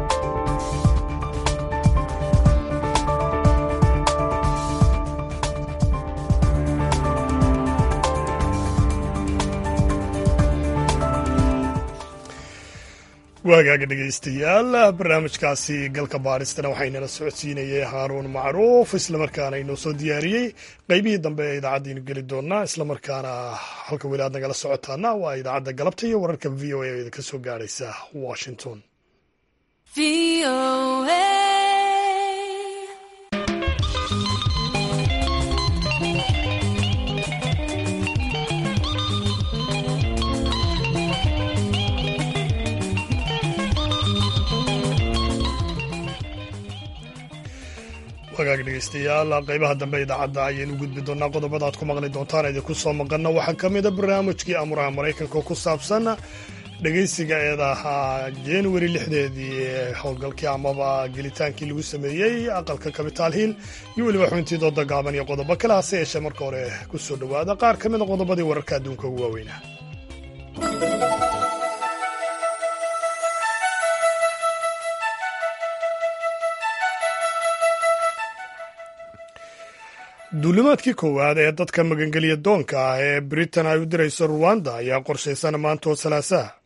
S1: waagaaga dhegaystayaal barnaamijkaasi galka baaristana waxaynala socodsiinayay haaruun macruuf islamarkaana inoo soo diyaariyey qeybihii dambe ee idaacaddiinu geli doonaa islamarkaana halka weli aad nagala socotaana waa idaacadda galabta iyo wararka v o a oo idinka soo gaadhaysa washington wagaag dhegeystayaal qeybaha dambe idaacadda ayaynu gudbi doonaa qodobada aad ku maqli doontaan idinku soo maqana waxaa ka mida barnaamijkii amuraha maraykanka ku saabsan dhegeysiga eedaha januari lixdeedii ee howlgalkii amaba gelitaankii lagu sameeyey aqalka kabitaal hiil iyo weliba xubintii dooda gaaban iyo qodobo kale hase yeeshee marka hore ku soo dhowaada qaar ka mida qodobadii wararka adduunka ugu waaweynaa duulimaadkii koowaad ee dadka magangeliya doonka ah ee britain ay u dirayso ruwanda ayaa qorshaysan maanta oo salaasaha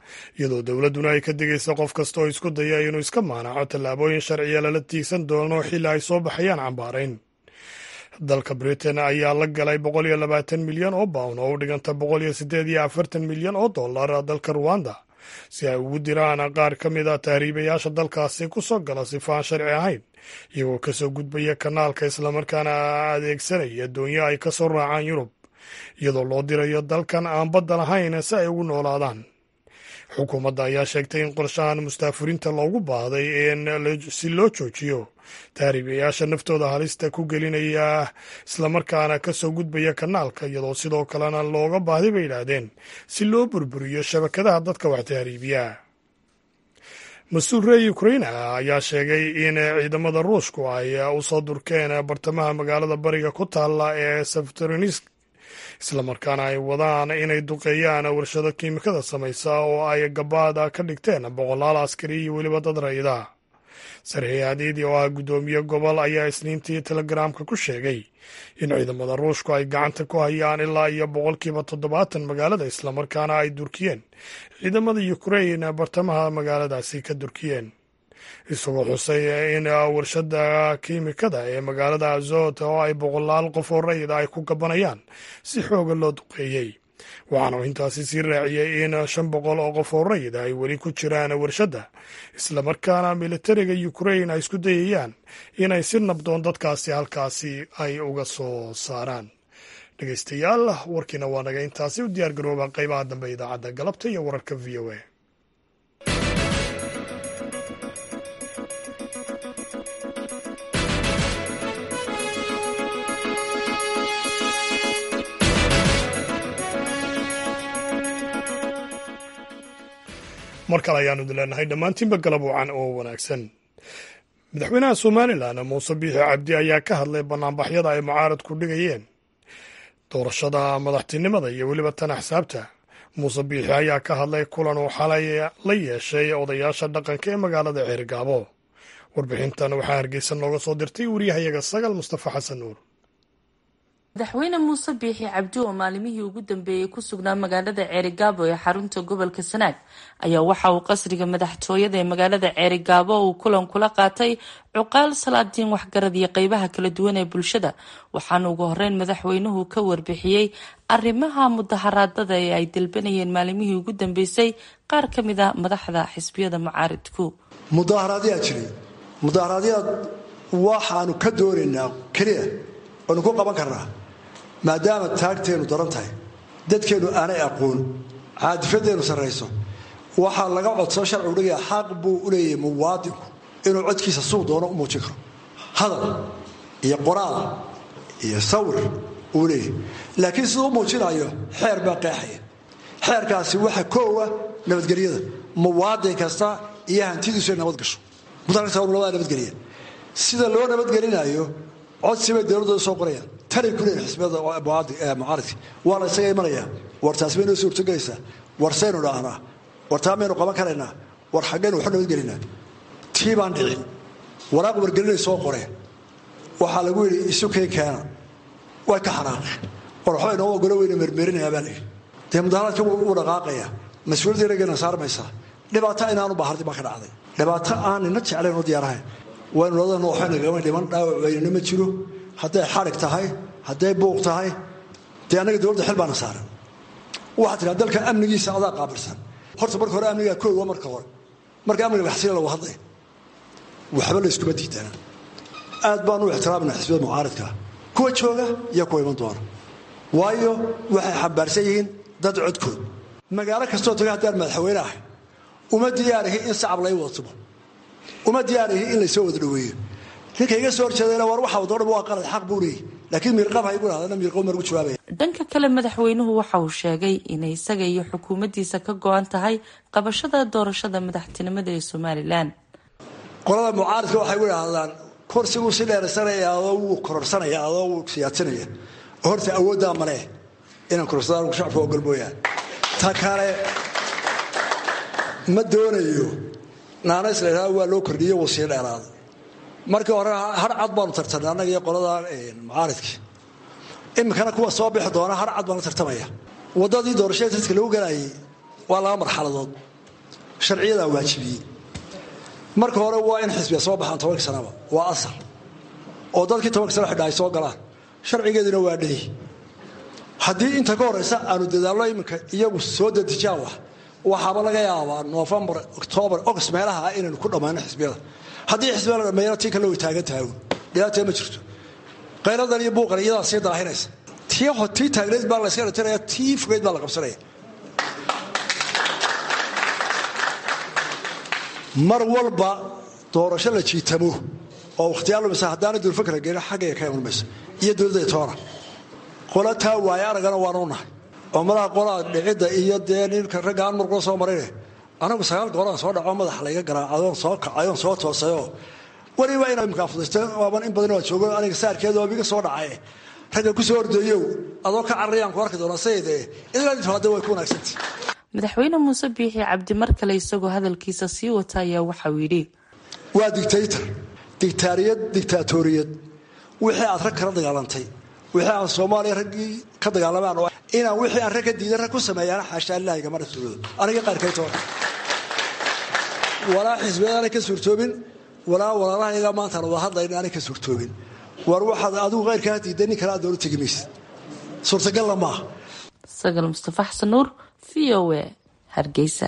S1: iyadoo dowladduna ay ka digaysa qof kasta oo isku daya inuu iska maanaco tallaabooyin sharciya lala tiigsan doono xilli ay soo baxayaan cambaarayn dalka britain ayaa la galay boqol iyo labaatan milyan oo bawn oo u dhiganta boqol iyo siddeed iyo afartan milyan oo dollar dalka ruwanda si ay ugu diraan qaar ka mid a tahriibayaasha dalkaasi ku soo gala sifaan sharci ahayn iyagoo kasoo gudbaya kanaalka islamarkaana adeegsanaya doonyo ay ka soo raacaan yurub iyadoo loo dirayo dalkan aan badda lahayn si ay ugu noolaadaan xukuumadda ayaa sheegtay in qorshahan mustaafurinta loogu baahday si loo joojiyo tahriibayaasha naftooda halista ku gelinaya islamarkaana kasoo gudbaya kanaalka iyadoo sidoo kalena looga baahday bay yidhaahdeen si loo burburiyo shabakadaha dadka wax tahriibiya mas-uul reer ukraina ayaa sheegay in ciidamada ruushku ay usoo durkeen bartamaha magaalada bariga ku taalla ee sefterisk islamarkaana ay wadaan inay duqeeyaan warshado kiimikada samaysa oo ay gabaada ka dhigteen boqolaal askari iyo weliba dad rayida sarxii hadiidi oo ah guddoomiye gobol ayaa isniintii telegaraamka ku sheegay in ciidamada ruushku ay gacanta ku hayaan ilaa iyo boqolkiiba toddobaatan magaalada islamarkaana ay durkiyeen ciidamada ukrain bartamaha magaaladaasi ka durkiyeen isagoo xusay in warshada kiimikada ee magaalada azot oo ay boqolaal qof oo rayida ay ku gabanayaan si xooga loo duqeeyey waxaana intaasi sii raaciyey in shan boqol oo qof oo rayida ay weli ku jiraan warshadda islamarkaana militariga ukrain ay isku dayayaan inay si nabdoon dadkaasi halkaasi ay uga soo saaraan dhegeystayaal warkiina waa naga intaasi u diyaar garooba qaybaha dambe idaacadda galabta iyo wararka v o a mar kale ayaanu idin leenahay dhammaantiinba galab wacan oo wanaagsan madaxweynaha somalilan muuse biixi cabdi ayaa ka hadlay banaanbaxyada ay mucaaradku dhigayeen doorashada madaxtinimada iyo weliba tan axsaabta muuse biixi ayaa ka hadlay kulan uu xalay la yeeshay odayaasha dhaqanka ee magaalada ceerigaabo warbixintan waxaa hargeysa nooga soo dirtay wariyahayaga sagal mustafa xasan nuur
S11: madaxweyne muuse biixi cabdi oo maalimihii ugu dambeeyey ku sugnaa magaalada ceerigaabo ee xarunta gobolka sanaag ayaa waxa uu qasriga madaxtooyada ee magaalada ceerigaabo uu kulan kula qaatay cuqaal salaadiin waxgarad iyo qeybaha kala duwan ee bulshada waxaana ugu horeyn madaxweynuhu ka warbixiyey arrimaha mudaharaadada ee ay dalbanayeen maalimihii ugu dambeysay qaar ka mid a madaxda xisbiyada mucaaridku
S12: mudaaharaadyaa jiray mudaaharaadyaad waxaanu ka doonaynaa keliya oonu ku qaban karnaa maadaama taagteennu daran tahay dadkeennu aanay aqoon caadifadeennu sarrayso waxaa laga codsao sharcigu dhigaya xaq buu u leeyahay muwaadinku inuu codkiisa suuq doono u muujin karo hadal iyo qoraal iyo sawir uu leeyahay laakiin siduu u muujinayo xeer baa qeexaya xeerkaasi waxa koowa nabadgelyada muwaadin kasta iyo hantidiisu ay nabad gasho mudaaa nabadgelya sida loo nabadgelinayo codsibay dowladooda soo qorayaan tanay ku leeyihin xisbiyada mucaaridka waana isaga imanaya war taas bay noo soo hortogelaysaa war saynu dhaahnaa war taa maynu qaban karaynaa war xaggaynu waxu nabadgelinaa tii baan dhicin waraaq wargelinay soo qoreen waxaa lagu yidhi isukay keena way ka xanaaqeen war waxba inoo ogolo weyna mermerinayaa baa layidhi dee mudaharaadka wuu dhaqaaqaya mas-uuliyadda inagayna saarmaysaa dhibaato inaanu bahardi baa ka dhacday dhibaato aan nina jeclayn oo diyaarahayn waynu ladana waxaynagama dhiman dhaawac weynana ma jiro hadday xarig tahay hadday buuq tahay dee annaga dowladda xil baana saaran waxaa tiraa dalka amnigiisa adaa qaabilsan horta marka hore amnigaa koowa marka hore marka amniga laxsila lagu hadlay waxba layskuma diidana aad baan u ixtiraamina xisbiyada mucaaridkaa kuwa jooga iyo kuwa iman doona waayo waxay xambaarsan yihiin dad codkood magaalo kastoo taga haddaan madaxweyne ahay uma diyaarihi in sacab lay wadatumo uma diyaarihi in laysoo wada dhaweeyo ninka iga soo horjeedana war waxa wadoo dhan waa qalad xaq buu leeyahy laakiin miirqab ha igu dhahdana miirqab margu jawaabaya
S11: dhanka kale madaxweynuhu waxa uu sheegay inay isaga iyo xukuumaddiisa ka go-an tahay qabashada doorashada madaxtinimada ee somalilan
S12: qolada mucaaridka waxay u idhaahdaan kursiguu si dheeraysanaya adoo wuu kororsanaya adoo wuu siyaadsanaya horta awooddaa malee inaan kororsadaan shacabka ogol mooyaan ta kale ma doonayo naanays la idhahdo waa loo kordhiye wuu sii dheeraaday markii hore har cad baanu tartamay annaga iyo qolada mucaaridkii iminkana kuwa soo bixi doona har cad baanu tartamaya waddadii doorashada dadka lagu galayay waa laba marxaladood sharciyadaa waajibiyey marka hore waa in xisbiya soo baxaan tobankii sanaba waa asal oo dadkii tobankii sana xidha ay soo galaan sharcigeeduna waa dhey haddii inta ka horeysa aanu dadaallo iminka iyagu soo dadijaan wax waxaaba laga yaabaa noofembar oktoobar ogost meelaha ah inaynu ku dhammaano xisbiyada haddii xisbiya la dhammeeyana tii kale way taagan tahay dhibaatee ma jirto qayradan iyo buuqan iyadaa sii daahinaysa tii tii taagneyd baa la yska dhatiraya tii fogeyd baa la qabsanaya mar walba doorasho la jiitamo oo wakhtiyaa lumisa haddaana dulfakra gelin xaggaya ka iman mayso iyo dowladda toona qola taa waaye aragana waanu nahay oo malaha qolaa dhicidda iyo dee ninka ragga aan murqula soo marayne anagu sagaal goolaan soo dhaco madaxa layga garaacadoon soo kacayoon soo toosayoo weliba inaa imkaa fudaysta waaban in badan waa joogo aniga saarkeeda oo iga soo dhacaye ragga ku soo ordayow adoo ka cararayaan ku arki doonaa sayidee idinaa intaade way ku wanaagsantii
S11: madaxweyne muuse biixi cabdi mar kale isagoo hadalkiisa sii wata ayaa waxauu yidhi
S12: waa dictaytor dictaariyad dictaatoriyad wixii aad rag kala dagaalantay wixii aan soomaaliya raggii ka dagaalamaan oo inaan wixii aan rag ka diidan rag ku sameeyaan xaashaa ilaahi gama rasuuloodo aniga qaarkaytoona walaa xisbiyada aanay ka suurtoobin walaa walaalahayaga maantaan wada hadlayna aanay ka suurtoobin war waxaad adigu qayrkaa diiday nin kale aad doola tegi maysid suurtagalla maaha
S11: sagal mustafa xasan nuur v o a hargeysa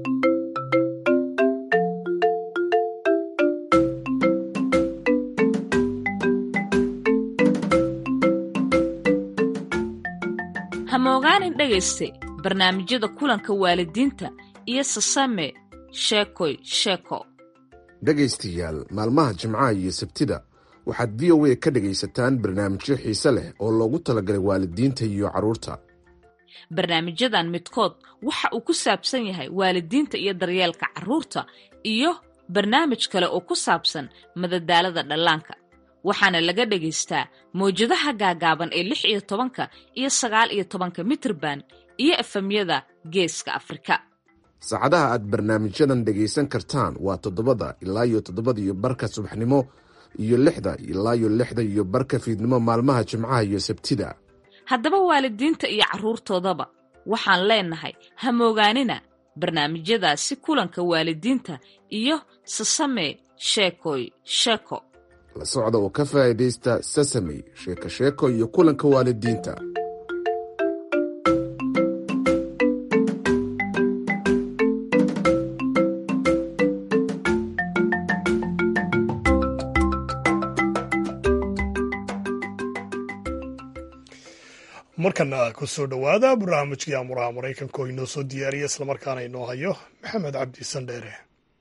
S6: hamoogaanin dhegayste barnaamijyada kulanka waalidiinta iyo sasame sheekoy sheeko
S13: dhegaystayaal maalmaha jimcaha iyo sabtida waxaad v o a ka dhegaysataan barnaamijyo xiise leh oo loogu talagalay waalidiinta iyo carruurta
S6: barnaamijyadan midkood waxa uu ku saabsan yahay waalidiinta iyo daryeelka carruurta iyo barnaamij kale oo ku saabsan madadaalada dhallaanka waxaana laga dhagaystaa mawjadaha gaagaaban ee lix iyo tobanka iyo sagaal iyo tobanka mitirban iyo efemyada geeska afrika
S13: saacadaha aad barnaamijyadan dhegaysan kartaan waa toddobada ilaa iyo toddobada iyo barka subaxnimo iyo lixda ilaa iyo lixda iyo barka fiidnimo maalmaha jimcaha iyo sabtida
S6: haddaba waalidiinta iyo carruurtoodaba waxaan leenahay hamoogaanina barnaamijyadaasi kulanka waalidiinta iyo sasame sheekoy sheeko
S13: la socda oo ka faa'iidaysta sasamey sheeko sheeko iyo kulanka waalidiinta
S1: markana ku soo dhowaada barnaamijkii amuraha maraykanka oo inoo soo diyaariya islamarkaana inoo hayo maxamed cabdi sandheere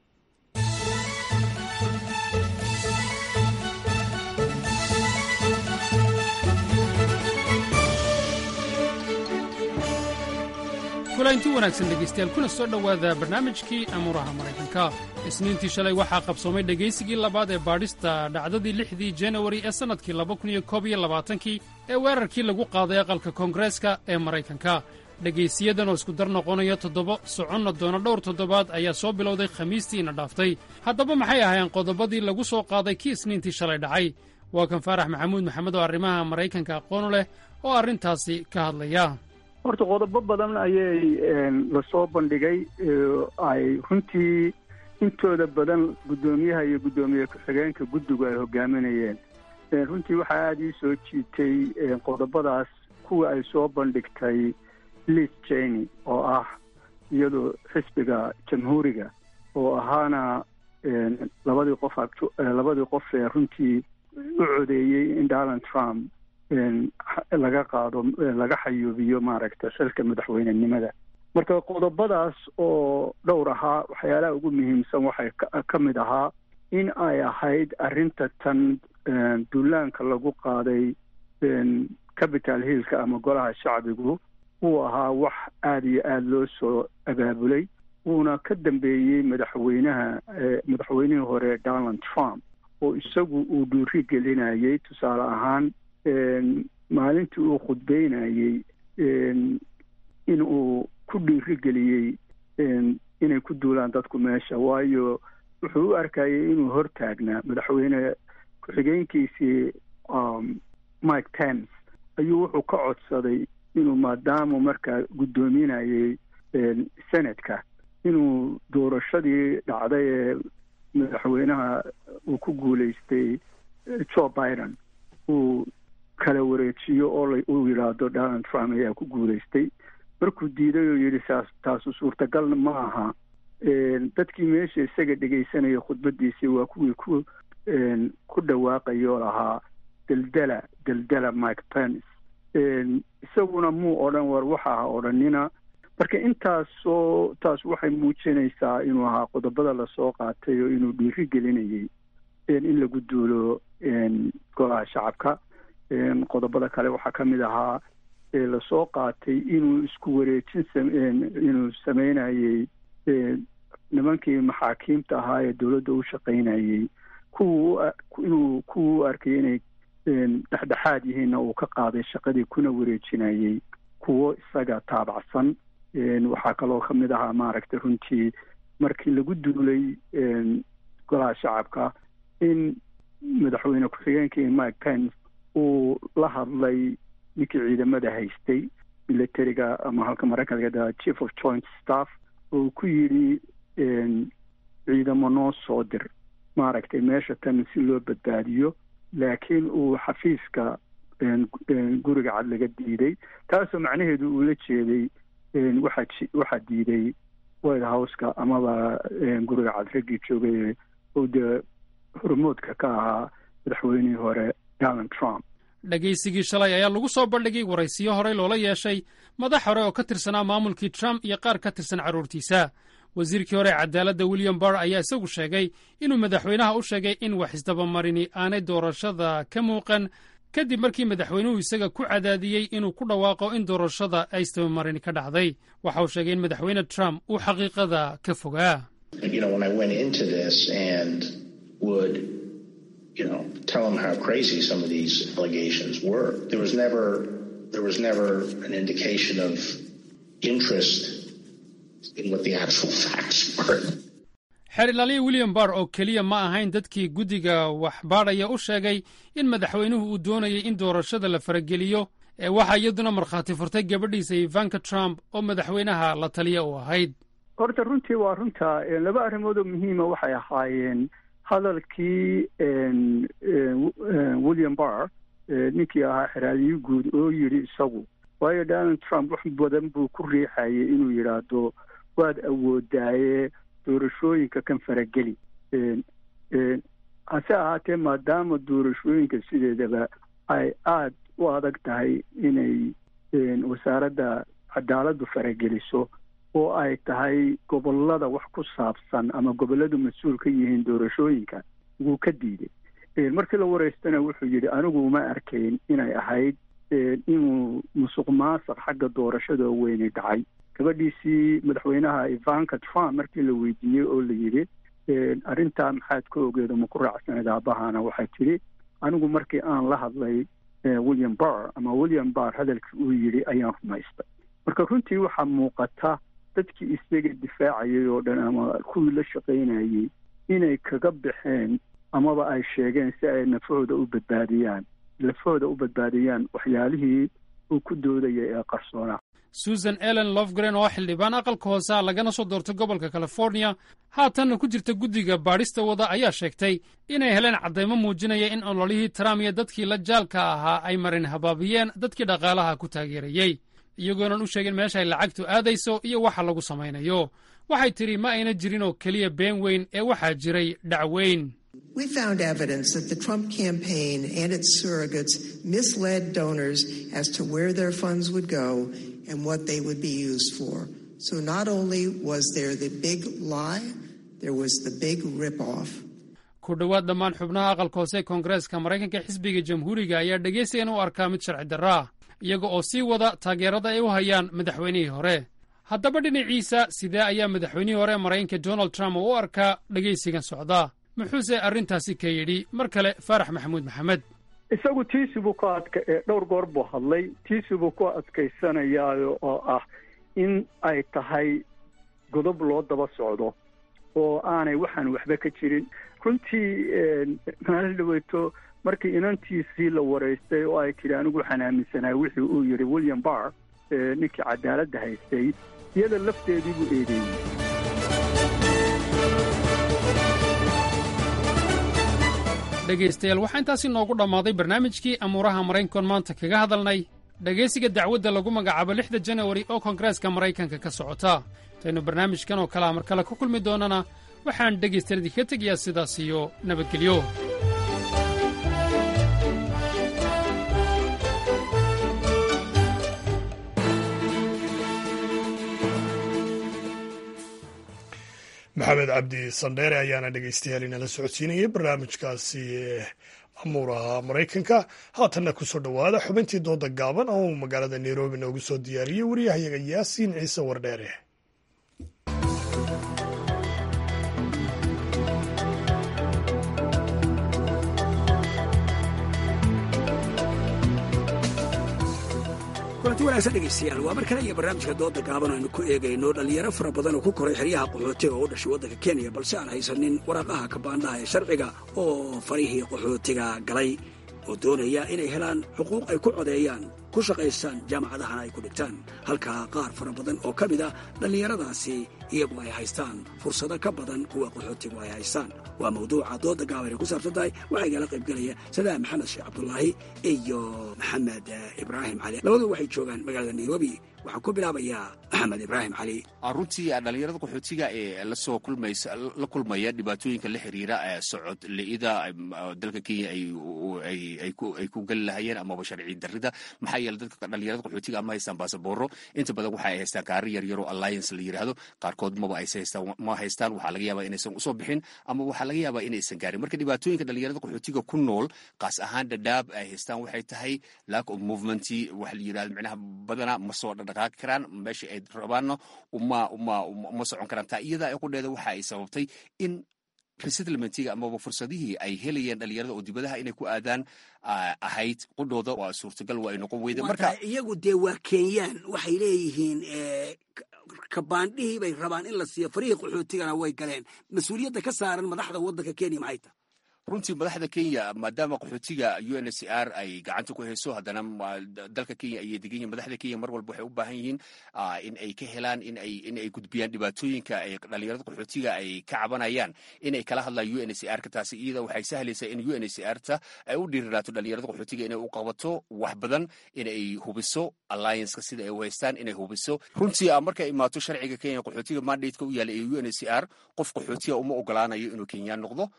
S14: kulanti wanaagsan dhegaystayaal kuna soo dhowaada barnaamijkii amuuraha maraykanka isniintii shalay waxaa qabsoomay dhegaysigii labaad ee baadhista dhacdadii lixdii janawari ee sannadkii laba kun iyo koob iyo labaatankii ee weerarkii lagu qaaday aqalka koongareeska ee maraykanka dhegaysiyadan oo isku dar noqonaya toddoba soconna doona dhowr toddobaad ayaa soo bilowday khamiistiina dhaaftay haddaba maxay ahaayeen qodobadii lagu soo qaaday kii isniintii shalay dhacay waa kan faarax maxamuud maxamed oo arrimaha maraykanka aqoonu leh oo arrintaasi ka hadlaya
S3: horta qodobo badan ayay lasoo bandhigay ay runtii intooda badan guddoomiyaha iyo guddoomiye ku-xigeenka guddigu ay hogaaminayeen runtii waxaa aada ii soo jiitay qodobadaas kuwa ay soo bandhigtay liz jeny oo ah iyadu xisbiga jamhuuriga oo ahaana labadii qof labadii qof ee runtii u codeeyey in donald trump laga qaado laga xayuubiyo maaragta xilka madaxweynenimada marka qodobadaas oo dhowr ahaa waxyaalaha ugu muhiimsan waxay ka mid ahaa in ay ahayd arrinta tan duulaanka lagu qaaday capital hillka ama golaha shacbigu uu ahaa wax aada iyo aada loo soo abaabulay wuuna ka dambeeyey madaxweynaha madaxweynihii hore donald trump oo isagu uu dhuuri gelinayay tusaale ahaan maalintii uu khudbeynayey in uu ku dhiirigeliyey inay ku duulaan dadku meesha waayo wuxuu u arkayay inuu hortaagnaa madaxweyne ku-xigeenkiisii mike pence ayuu wuxuu ka codsaday inuu maadaama markaa guddoominayay senatka inuu doorashadii dhacday ee madaxweynaha uu ku guuleystay joe biden uu kala wareejiyo oo uu yidhaahdo donald trump ayaa ku guuleystay markuu diiday oo yidhi saas taasu suurtagalna ma aha dadkii meesha isaga dhegaysanaya khudbadiisii waa kuwii ku ku dhawaaqaya oo lahaa deldela deldela mike pence isaguna muu odhan war waxa ha odhanina marka intaasoo taas waxay muujinaysaa inuu ahaa qodobada lasoo qaatay oo inuu dhiiri gelinayay in lagu duulo golaha shacabka qodobada kale waxaa ka mid ahaa lasoo qaatay inuu isku wareejin inuu sameynayey nimankii maxaakiimta ahaa ee dowladda u shaqaynayey kuwa inuu kuwa u arkay inay dhexdhexaad yihiinna uu ka qaaday shaqadii kuna wareejinayey kuwo isaga taabacsan waxaa kaloo ka mid ahaa maaragtay runtii markii lagu duulay golaha shacabka in madaxweyne ku-xigeenkii mike pence uu la hadlay ninkii ciidamada haystay militariga ama halka maraykanka chief of joint staff oo ku yidhi ciidamo noo soo dir maaragtay meesha tan si loo badbaadiyo laakiin uu xafiiska guriga cad laga diiday taasoo macnaheedu uu la jeeday waxaa waxaa diiday white houseka amaba guriga cad raggii joogay oo dee hormoodka ka ahaa madaxweynihii hore donald trump
S14: dhegaysigii shalay ayaa lagu soo bandhigay waraysiyo horey loola yeeshay madax hore oo ka tirsanaa maamulkii trump iyo qaar ka tirsan carruurtiisa wasiirkii hore ee cadaaladda william barr ayaa isagu sheegay inuu madaxweynaha u sheegay in wax isdabamarini aanay doorashada ka muuqan kadib markii madaxweynuhu isaga ku cadaadiyey inuu ku dhawaaqo in doorashada ay isdabamarini ka dhacday waxa uu sheegay in madaxweyne trump uu xaqiiqada ka fogaa
S15: you know, tell them how crazy some of these allegations were. There was never, there was never an indication of interest in what the actual facts were.
S14: xeer ilaaliya william barr oo keliya ma ahayn dadkii guddiga wax baadhaya u sheegay in madaxweynuhu uu doonayay in doorashada la farageliyo ee waxaa iyaduna markhaati furtay gabadhiisa ivanka trump oo madaxweynaha la taliya u ahayd
S3: horta runtii waa runta laba arrimood oo muhiima waxay ahaayeen hadalkii william barr ninkii ahaa xeraaliyi guud oo yidhi isagu waayo donald trump wax badan buu ku riixayay inuu yidhaahdo waad awoodaaye doorashooyinka kan farageli hase ahaatee maadaama doorashooyinka sideedaba ay aada u adag tahay inay wasaaradda cadaaladdu farageliso oo ay tahay gobollada wax ku saabsan ama gobolladu mas-uul ka yihiin doorashooyinka wuu ka diiday markii la wareystana wuxuu yidhi anigu uma arkayn inay ahayd inuu musuq maasuq xagga doorashada weyni dhacay gabadhiisii madaxweynaha ivanka trump markii la weydiiyey oo la yidhi arrintaa maxaad ka ogeedo ma ku raacsanayd aabahana waxay tidhi anigu markii aan la hadlay william barr ama william barr hadalkii uu yidhi ayaan rumaystay marka runtii waxaa muuqata dadkii isaga difaacayay oo dhan ama kuwii la shaqaynayey inay kaga baxeen amaba ay sheegeen si ay nafahooda u badbaadiyaan lafahooda u badbaadiyaan waxyaalihii uu ku doodayay ee qarsoonaa
S14: susan ellen lofgren oo xildhibaan aqalka hoosea lagana soo doortay gobolka california haatanna ku jirta guddiga baadhista wada ayaa sheegtay inay heleen caddaymo muujinaya in ololihii trump iyo dadkii la jaalka ahaa ay marin habaabiyeen dadkii dhaqaalaha ku taageerayey iyagoonan u sheegin meesha ay lacagtu aadayso iyo waxa lagu samaynayo waxay tidhi ma ayna jirin oo keliya been weyn ee waxaa jiray dhac weyn
S16: We found evidence that the Trump campaign and its surrogates misled donors as to where their funds would go and what they would be used for. So not only was there the big lie, there was the big rip-off.
S14: ku dhowaad dhammaan xubnaha aqalka hoose ee koongareeska maraykanka xisbiga jamhuuriga ayaa dhegaystayan u arkaa mid sharci darro ah iyaga oo sii wada taageerada ay u hayaan madaxweynihii hore haddaba dhinaciisa sidee ayaa madaxweynihii hore ee maraykanka donald trump u arkaa dhegaysigan socdaa muxuuse arrintaasi ka yidhi mar kale faarax maxamuud maxamed
S3: isagu tiisi buu ka adka dhowr goor buu hadlay tiisi buu ku adkaysanayaa oo ah in ay tahay godob loo daba socdo oo aanay waxaan waxba ka jirin runtii maalin dhaweyto markii inantiisii la waraystay oo ay tidhi anigu waxaan aaminsanahay wixii uu yidhi william barr ninkii cadaaladda haystay iyada lafteedii buu eedeeyey
S14: dhegaystayaal waxaa intaasi noogu dhammaaday barnaamijkii amuuraha maraykankoon maanta kaga hadalnay dhegaysiga dacwadda lagu magacaabo lixda janawari oo koongareeska maraykanka ka socota intaynu barnaamijkan oo kalea mar kale ku kulmi doonana waxaan dhegaystayaal idinka tegayaa sidaas iyo nabadgelyo
S1: maxamed cabdi sandheere ayaana dhegaystayaal inala socodsiinayay barnaamijkaasi amuuraha maraykanka haatanna kusoo dhowaada xubintii dooda gaaban oo uu magaalada nairobi noogu soo diyaariyey waryahayaga yaasiin ciise wardheere
S17: kulanti wanaagsan dhegaystayaal waa mar kale iyo barnaamijka dooda gaaban aynu ku eegayno dhallinyaro fara badan oo ku koray xeryaha qaxootiga oo u dhashay waddanka kenya balse aan haysanin waraaqaha kabaandhaha ee sharciga oo farihii qaxootiga galay oo doonaya inay helaan xuquuq ay ku codeeyaan ku shaqaystaan jaamacadahana ay ku dhigtaan halka qaar fara badan oo ka mid a dhallinyaradaasi iyagu ay haystaan fursado ka badan kuwa qaxootigu ay haystaan waa mawduuca dooda gaaban ay ku saabsan tahay waxaa igala qaybgelaya sadaam maxamed sheekh cabdulaahi iyo maxamed ibraahim cali labadu waxay joogaan magaalada nairobi waxaan ku bilaabayaa maxamed ibraahim cali
S18: runtii dhallinyarada qaxootiga ee lasoo kulmaysa la kulmaya dhibaatooyinka la xiriira socod li'ida dalka kenya ay ku geli lahayeen amaba sharci darrida maxaa yeele dadka dhallinyarada qaxootiga ama haystaan baasabooro inta badan waxa ay haystaan kaari yaryaro alliance la yidhaahdo qaarkood maba aysa haystaan ma haystaan waxaa laga yaabaa inaysan usoo bixin ama waxaa laga yaabaa inaysan gaarin marka dhibaatooyinka dhallinyarada qaxootiga ku nool qaas ahaan dhadhaab ay haystaan waxay tahay lack of movement waxa la yidhahdo micnaha badanaa ma soo dhaqaaqi karaan meesha ay rabaanna uma uma uma socon karaan taa iyadaa ay qudheeda waxa ay sababtay in resettlementiga amaba fursadihii ay helayeen dhallinyarada oo dibadaha inay ku aadaan ahayd qudhooda waa suurtagal waa ay noqon weyda marka
S17: iyagu dee waa kenyaan waxay leeyihiin kabaandhihii bay rabaan in la siiyo farihii qaxootigana way galeen mas-uuliyadda ka saaran madaxda waddanka kenya maxay tahay
S18: runtii madaxda kenya maadaama qaxootiga u n h c r ay gacanta ku hayso haddana dalka kenya ayay degan yihin madaxda kenya mar walba waxay u baahan yihiin in ay ka helaan in ay gudbiyaan dhibaatooyinka ay dhallinyarada qaxootiga ay ka cabanayaan inay kala hadlaan u n h c r ka taasi iyada waxay sahlaysaa in u n h c r ta ay u dhiiriraato dhallinyarada qaxootiga inay u qabato wax badan inay hubiso allianceka sida ay u haystaan inay hubiso runtii markay imaato sharciga kenya qaxootiga mandateka u yaala ee u n h c r qof qaxootiga uma ogolaanayo inuu kenyaan noqdo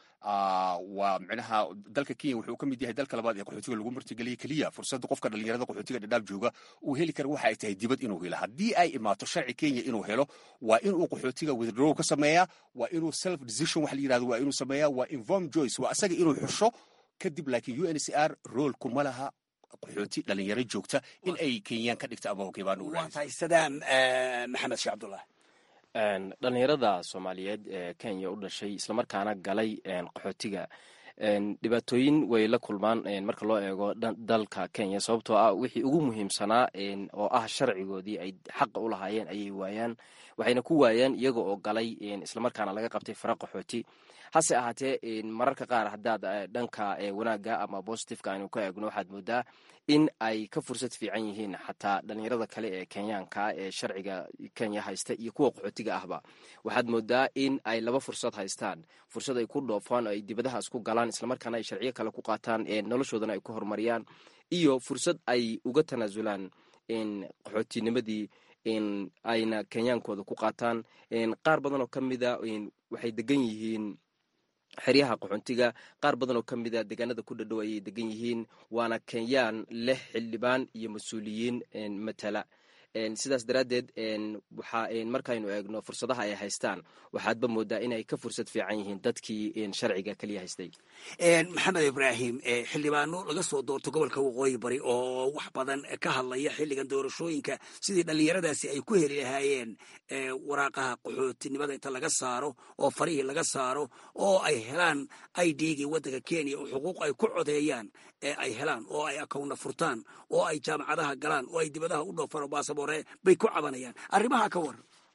S18: waa micnaha dalka kenya wuxuu ka mid yahay dalka labaad ee qaxootiga lagu martigeliyay keliya fursadda qofka dhallinyarada qaxootiga dhadhaab jooga uu heli kara waxa ay tahay dibad inuu helo haddii ay imaato sharci kenya inuu helo waa inuu qaxootiga withdraw ka sameeyaa waa inuu self decision wax la yirahdo waa inuu sameeyaa waa inform joyce waa asaga inuu xusho kadib laakiin u n c r rool kuma laha qaxooti dhalinyaro joogta in ay kenyaan ka dhigta ama hokebaan u
S17: waa tahay sadaam maxamed sheekh cabdullah
S19: dhalinyarada soomaaliyeed ee kenya u dhashay islamarkaana galay qaxootiga dhibaatooyin way la kulmaan marka loo eego dalka kenya sababtoo ah wixii ugu muhiimsanaa oo ah sharcigoodii ay xaqa u lahaayeen ayay waayaan waxayna ku waayaan iyaga oo galay islamarkaana laga qabtay fara qaxooti hase ahaatee mararka qaar haddaad dhanka wanaagga ama bositifeka aynu ka eegno waxaad moodaa in ay ka fursad fiican yihiin xataa dhalinyarada kale ee kenyaanka ee sharciga kenya haysta iyo kuwa qaxootiga ahba waxaad moodaa in ay laba fursad haystaan fursad ay ku dhoofaan oo ay dibadahaas ku galaan islamarkaana ay sharciyo kale ku qaataan noloshoodana ay ku horumariyaan iyo fursad ay uga tanaasulaan qaxootinimadii ayna kenyaankooda ku qaataan qaar badan oo ka mida waxay degan yihiin xeryaha qaxoontiga qaar badan oo ka mida deegaanada ku dhadhow ayay degan yihiin waana kenyaan leh xildhibaan iyo mas-uuliyiin matala sidaas daraaddeed waxa markaynu eegno fursadaha ay haystaan waxaadba moodaa inay ka fursad fiican yihiin dadkii sharciga keliya haystay
S17: maxamed ibraahim xildhibaano laga soo doorto gobolka waqooyi bari oo wax badan ka hadlaya xilligan doorashooyinka sidii dhallinyaradaasi ay ku heli lahaayeen waraaqaha qaxootinimada inta laga saaro oo farihii laga saaro oo ay helaan idgii waddanka kenya oo xuquuq ay ku codeeyaan ee ay helaan oo ay akawna furtaan oo ay jaamacadaha galaan oo ay dibadaha u dhoofaan oo baasaboore bay ku cabanayaan arrimaha ka waran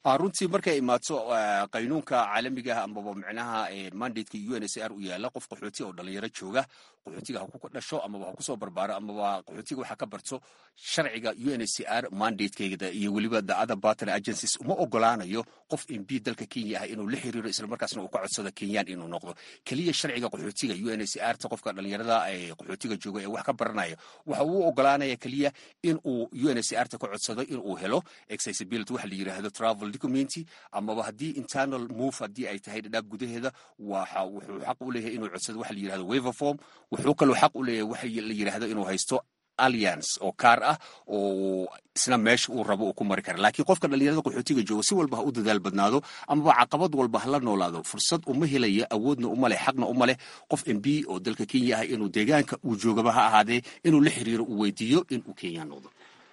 S18: runtii markay imaato qaynuunka caalamiga ah amaba micnaha mandateka u n s r u yaala qof qaxooti oo dhalinyaro jooga qaxootiga ha ku dhasho amaba ha kusoo barbaaro amaba qaxootiga waxa ka barto sharciga u n c r mandatekeeda iyo weliba the other partner agencies uma ogolaanayo qof mb dalka kenya ah inuu la xiriiro islamarkaasna uu ka codsado kenyaan inuu noqdo keliya sharciga qaxootiga u n c r ta qofka dhalinyarada ee qaxootiga jooga ee wax ka baranaya waxa uu ogolaanaya keliya in uu u n c r ta ka codsado in uu helo accessibility waxa la yidhaahdo travel document amaba haddii internal move haddii ay tahay dhadhaab gudaheeda waxa wuxuu xaq u leeyahay inuu codsado waxa la yidhahdo waiver form wuxuu kaloo xaq u leeyahay waxa la yidhaahdo inuu haysto alliance oo kaar ah oo isna meesha uu rabo uu ku mari kara laakiin qofka dhalinyarada qaxootiga jooga si walba ha u dadaal badnaado amaba caqabad walba hala noolaado fursad uma helaya awoodna uma leh xaqna uma leh qof mb oo dalka kenya ah inuu deegaanka uu joogaba ha ahaadee inuu la xiriiro uu weydiiyo inuu kenya noqdo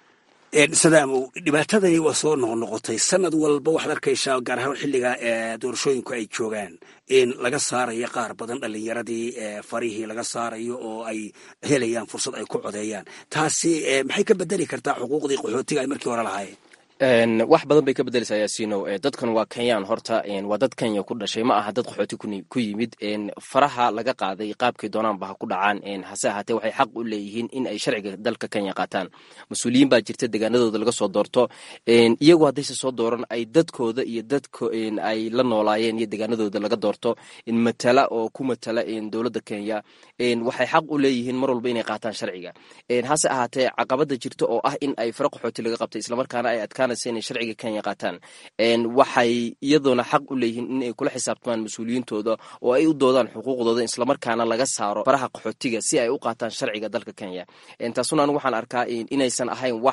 S17: sadaamow dhibaatadani waa soo noqnoqotay sanad walba waxaad arkaysaa gaar ahaan xilliga doorashooyinku ay joogaan in laga saarayo qaar badan dhalinyaradii farihii laga saarayo oo ay helayaan fursad ay ku codeeyaan taasi maxay ka bedeli kartaa xuquuqdii qaxootiga ay markii hore lahaayeen
S19: wax badan bay ka bedeleysaa yaasiinow dadkan waa kenyaan horta waa dad kenya ku dhashay ma aha dad qaxooti ku yimid faraha laga qaaday qaabkay doonaanba ha ku dhacaan hase ahaatee waxay xaq u leeyihiin in ay sharciga dalka kenya qaataan mas-uuliyiin baa jirta deegaanadooda laga soo doorto iyagu haddayse soo dooran ay dadkooda iyo dadka ay la noolaayeen iyo deegaanadooda laga doorto matala oo ku matala dowladda kenya waxay xaq u leeyihiin mar walba inay qaataan sharciga hase ahaatee caqabada jirta oo ah in ay fara qaxooti laga qabtay islamarkaana ay adkaan inay sharciga kenya qaataan waxay iyadoona xaq u leeyihiin in ay kula xisaabtamaan mas-uuliyiintooda oo ay u doodaan xuquuqdooda islamarkaana laga saaro faraha qaxootiga si ay u qaataan sharciga dalka kenya taasuna anigu waxaan arkaa inaysan ahayn wax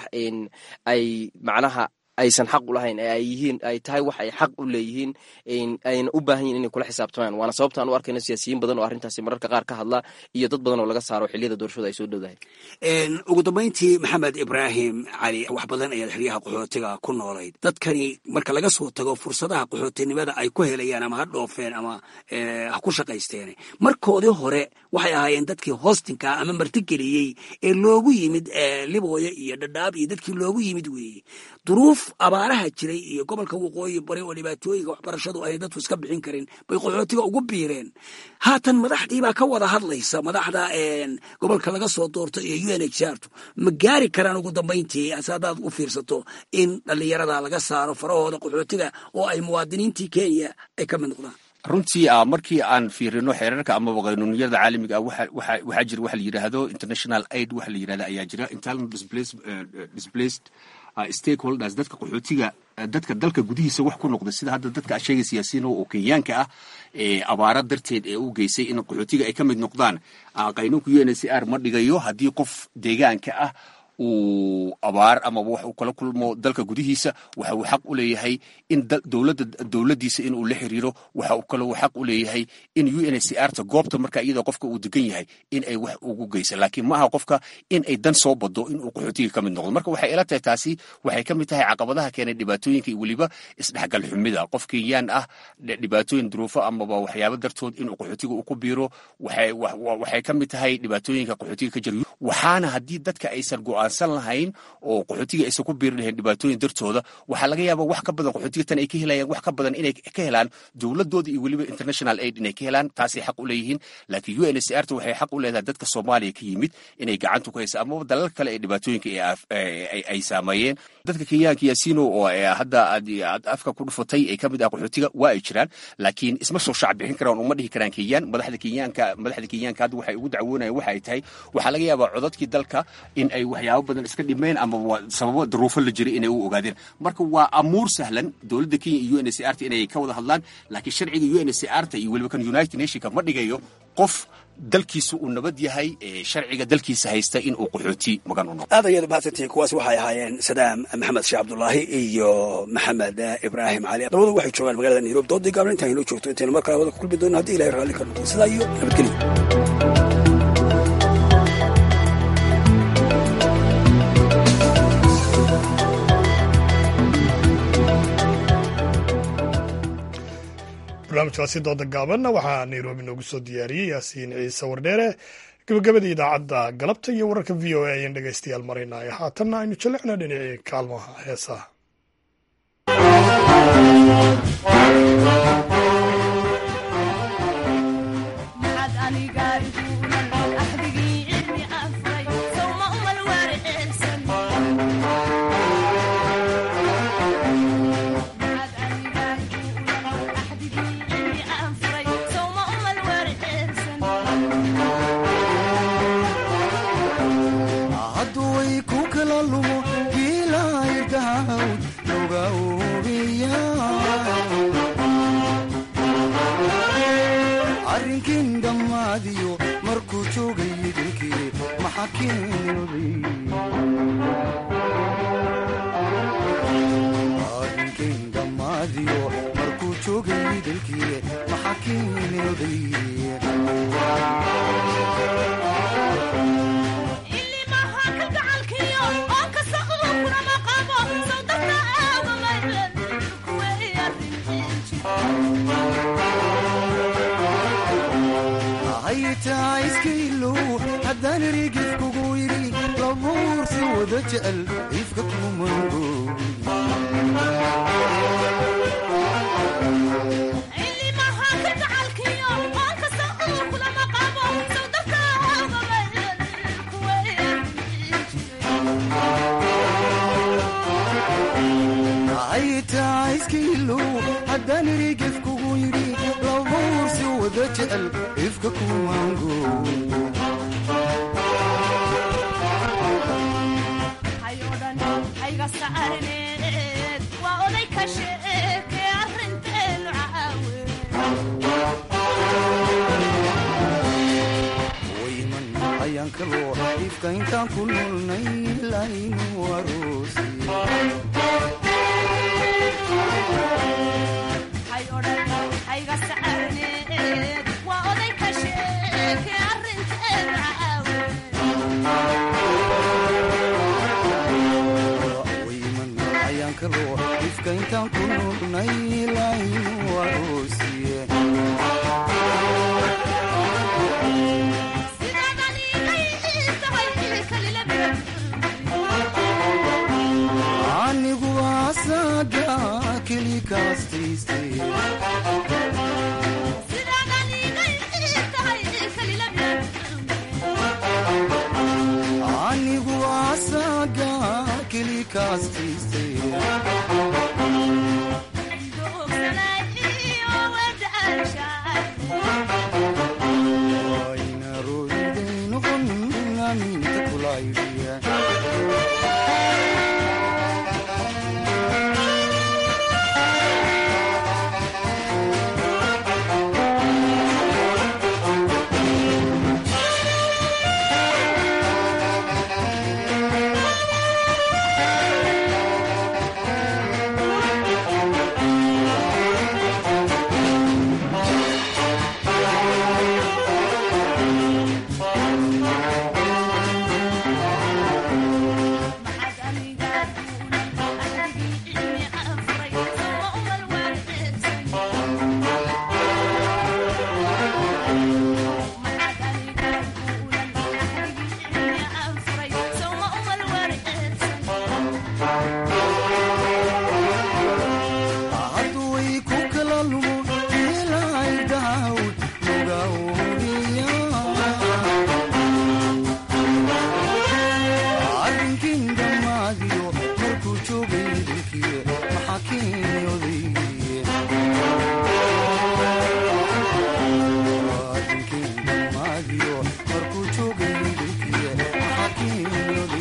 S19: ay macnaha aysan xaq u lahayn ee ay yihiin ay tahay wax ay xaq u leeyihiin ayna u baahan yihin inay kula xisaabtamaan waana sababta aan u arkayno siyaasiyiin badan oo arrintaasi mararka qaar ka hadla iyo dad badan oo laga saaro xilliyada doorashada ay soo dhowdahay
S17: ugu dambayntii maxamed ibraahim cali wax badan ayaad xeryaha qaxootiga ku noolayd dadkani marka laga soo tago fursadaha qaxootinimada ay ku helayaan ama ha dhoofeen ama ha ku shaqaysteen markoodii hore waxay ahaayeen dadkii hostinka ama martigeliyey ee loogu yimid libooya iyo dhadhaab iyo dadkii loogu yimid weeye duruuf abaaraha jiray iyo gobolka waqooyi bari oo dhibaatooyinka waxbarashadu ay dadku iska bixin karin bay qaxootiga ugu biireen haatan madaxdii baa ka wada hadlaysa madaxda gobolka laga soo doorto iyo u n h r tu ma gaari karaan ugu dambayntii ase haddaad u fiirsato in dhallinyarada laga saaro farahooda qaxootiga oo ay muwaadiniintii kenya ay ka mid noqdaan
S18: runtii markii aan fiirino xeerarka amaba qaynuuniyada caalamiga ah waxaa jira waxa la yidhaahdo international aid waxa la yidhahda ayaa jira internal displaced stakeholders dadka qaxootiga dadka dalka gudihiisa wax ku noqda sida hadda dadka sheegay siyaasiyiin oo kenyaanka ah ee abaara darteed ee u geysay in qaxootiga ay ka mid noqdaan qaynuunka u n c r ma dhigayo haddii qof deegaanka ah uu abaar amaba wax uu kala kulmo dalka gudihiisa waxa uu xaq u leeyahay in dowladda dowladdiisa inuu la xiriiro waxa uu kaloo xaq u leeyahay in u n c r ta goobta marka iyada qofka uu degan yahay in ay wax ugu geysa laakiin ma aha qofka in ay dan soo bado in uu qaxootiga ka mid noqdo marka waxay ila tahay taasi waxay ka mid tahay caqabadaha keenay dhibaatooyinka iyo weliba isdhexgal xumida qof kenyaan ah dhibaatooyin duruufo amaba waxyaabo dartood inuu qaxootiga uu ku biiro waxay ka mid tahay dhibaatooyinka qaxootiga ka jira waxaana haddii dadka aysan go'aansan lahayn oo qaxootiga aysan ku biiri lahayn dhibaatooyin dartooda waxaa laga yaabaa wax ka badan qaxootiga tan ay ka helayaan wax ka badan inay ka helaan dowladooda iyo weliba international aid inay ka helaan taasay xaq u leeyihiin laakiin u n c r ta waxay xaq u leedahay dadka soomaaliya ka yimid inay gacanta ku haysa amaba dalal kale ee dhibaatooyinka ay saameeyeen dadka kenyaanka yaasiino oo hadda aad afka ku dhufatay ee ka mid ah qaxootiga waa ay jiraan laakiin isma soo shaac bixin karaan uma dhihi karaan kenyaan madaxda kenyaanka madaxda kenyaanka hadda waxay ugu dacwoonayaan waxa ay tahay waxaa laga yaabaa codadkii dalka in ay waxyaabo badan iska dhimeen ama sababo daruufo la jiray inay u ogaadeen marka waa amuur sahlan dowladda kenya iyo u n c r ta inay ka wada hadlaan laakiin sharciga u n c r ta iyo weliba kan united nationka ma dhigayo qof dalkiisa uu nabad yahay ee sharciga dalkiisa haysta in uu qaxooti magan u noqdo
S17: aad ayaad mahadsantihiin kuwaas waxay ahaayeen sadaam maxamed sheekh cabdulaahi iyo maxamed ibraahim cali labadu waxay joogaan magaalada nairobi doodii gaabna intaan inoo joogto intaynu mar kale wada ku kulmi doono haddii ilahay raalli ka noqdo sidaa iyo nabadgelyo
S1: barnaamijkaasi dooda gaabanna waxaa nairobi noogu soo diyaariyey yaasiin ciise wardheere gabagabadii idaacadda galabta iyo wararka v o a ayaan dhegaystayaal maraynaya haatanna aynu jalecna dhinacii kaalmaha heesaha
S20: hadduway ku kala lumo giilaydahawd loga oobiya arrinkin dhammaadiyo markuu joogay idilkii maxaa keenilday arrinkin dhammaadiyo markuu joogay idilkii maxaa keenilday haytaa iskailow haddaan erigif kugu yidhi labuursi wada jecel ifka kumango haytaa iskailow haddaan erigif kugu yidhi labuursi wada jecel ifka kumango wayman ayaan kaloo ifka intaan ku noolnay laynu aroosi wayman ayaan kaloo ifka intaan ku noolnay laynu aroosiye anigu asaga keli kaastaystay anigu asaga keli kaastaystay wayna roiday noqon aminta kulaydhiya hadduway ku kala lumo ilaydahawd loga oobiya arrinkin dhammaadiyo markuu joogay dilkii maxaa keenyoday arrinkin dhammaadiyo markuu joogay dilkii maxaa keenyoday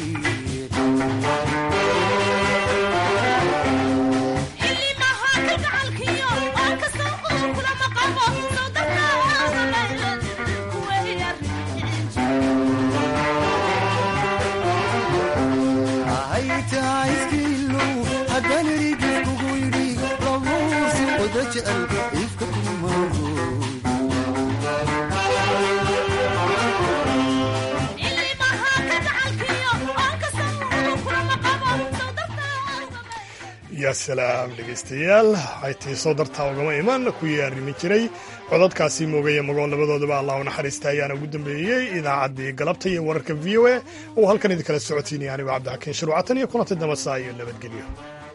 S20: haytaa iskiilow haddaan erigif kugu yidhi labuursi wada jecel ifka kumago
S1: yaa salaam dhegaystayaal haytii soo dartaa ugama iman kuwii arrimi jiray codadkaasi moogaya magoon labadoodaba allah u naxariista ayaana ugu dambeeyey idaacaddii galabta iyo wararka v o a oo halkan idinkala socotiinaya anigo cabdixakiin shuruucatan iyo kulantay damasaa iyo nabadgelyo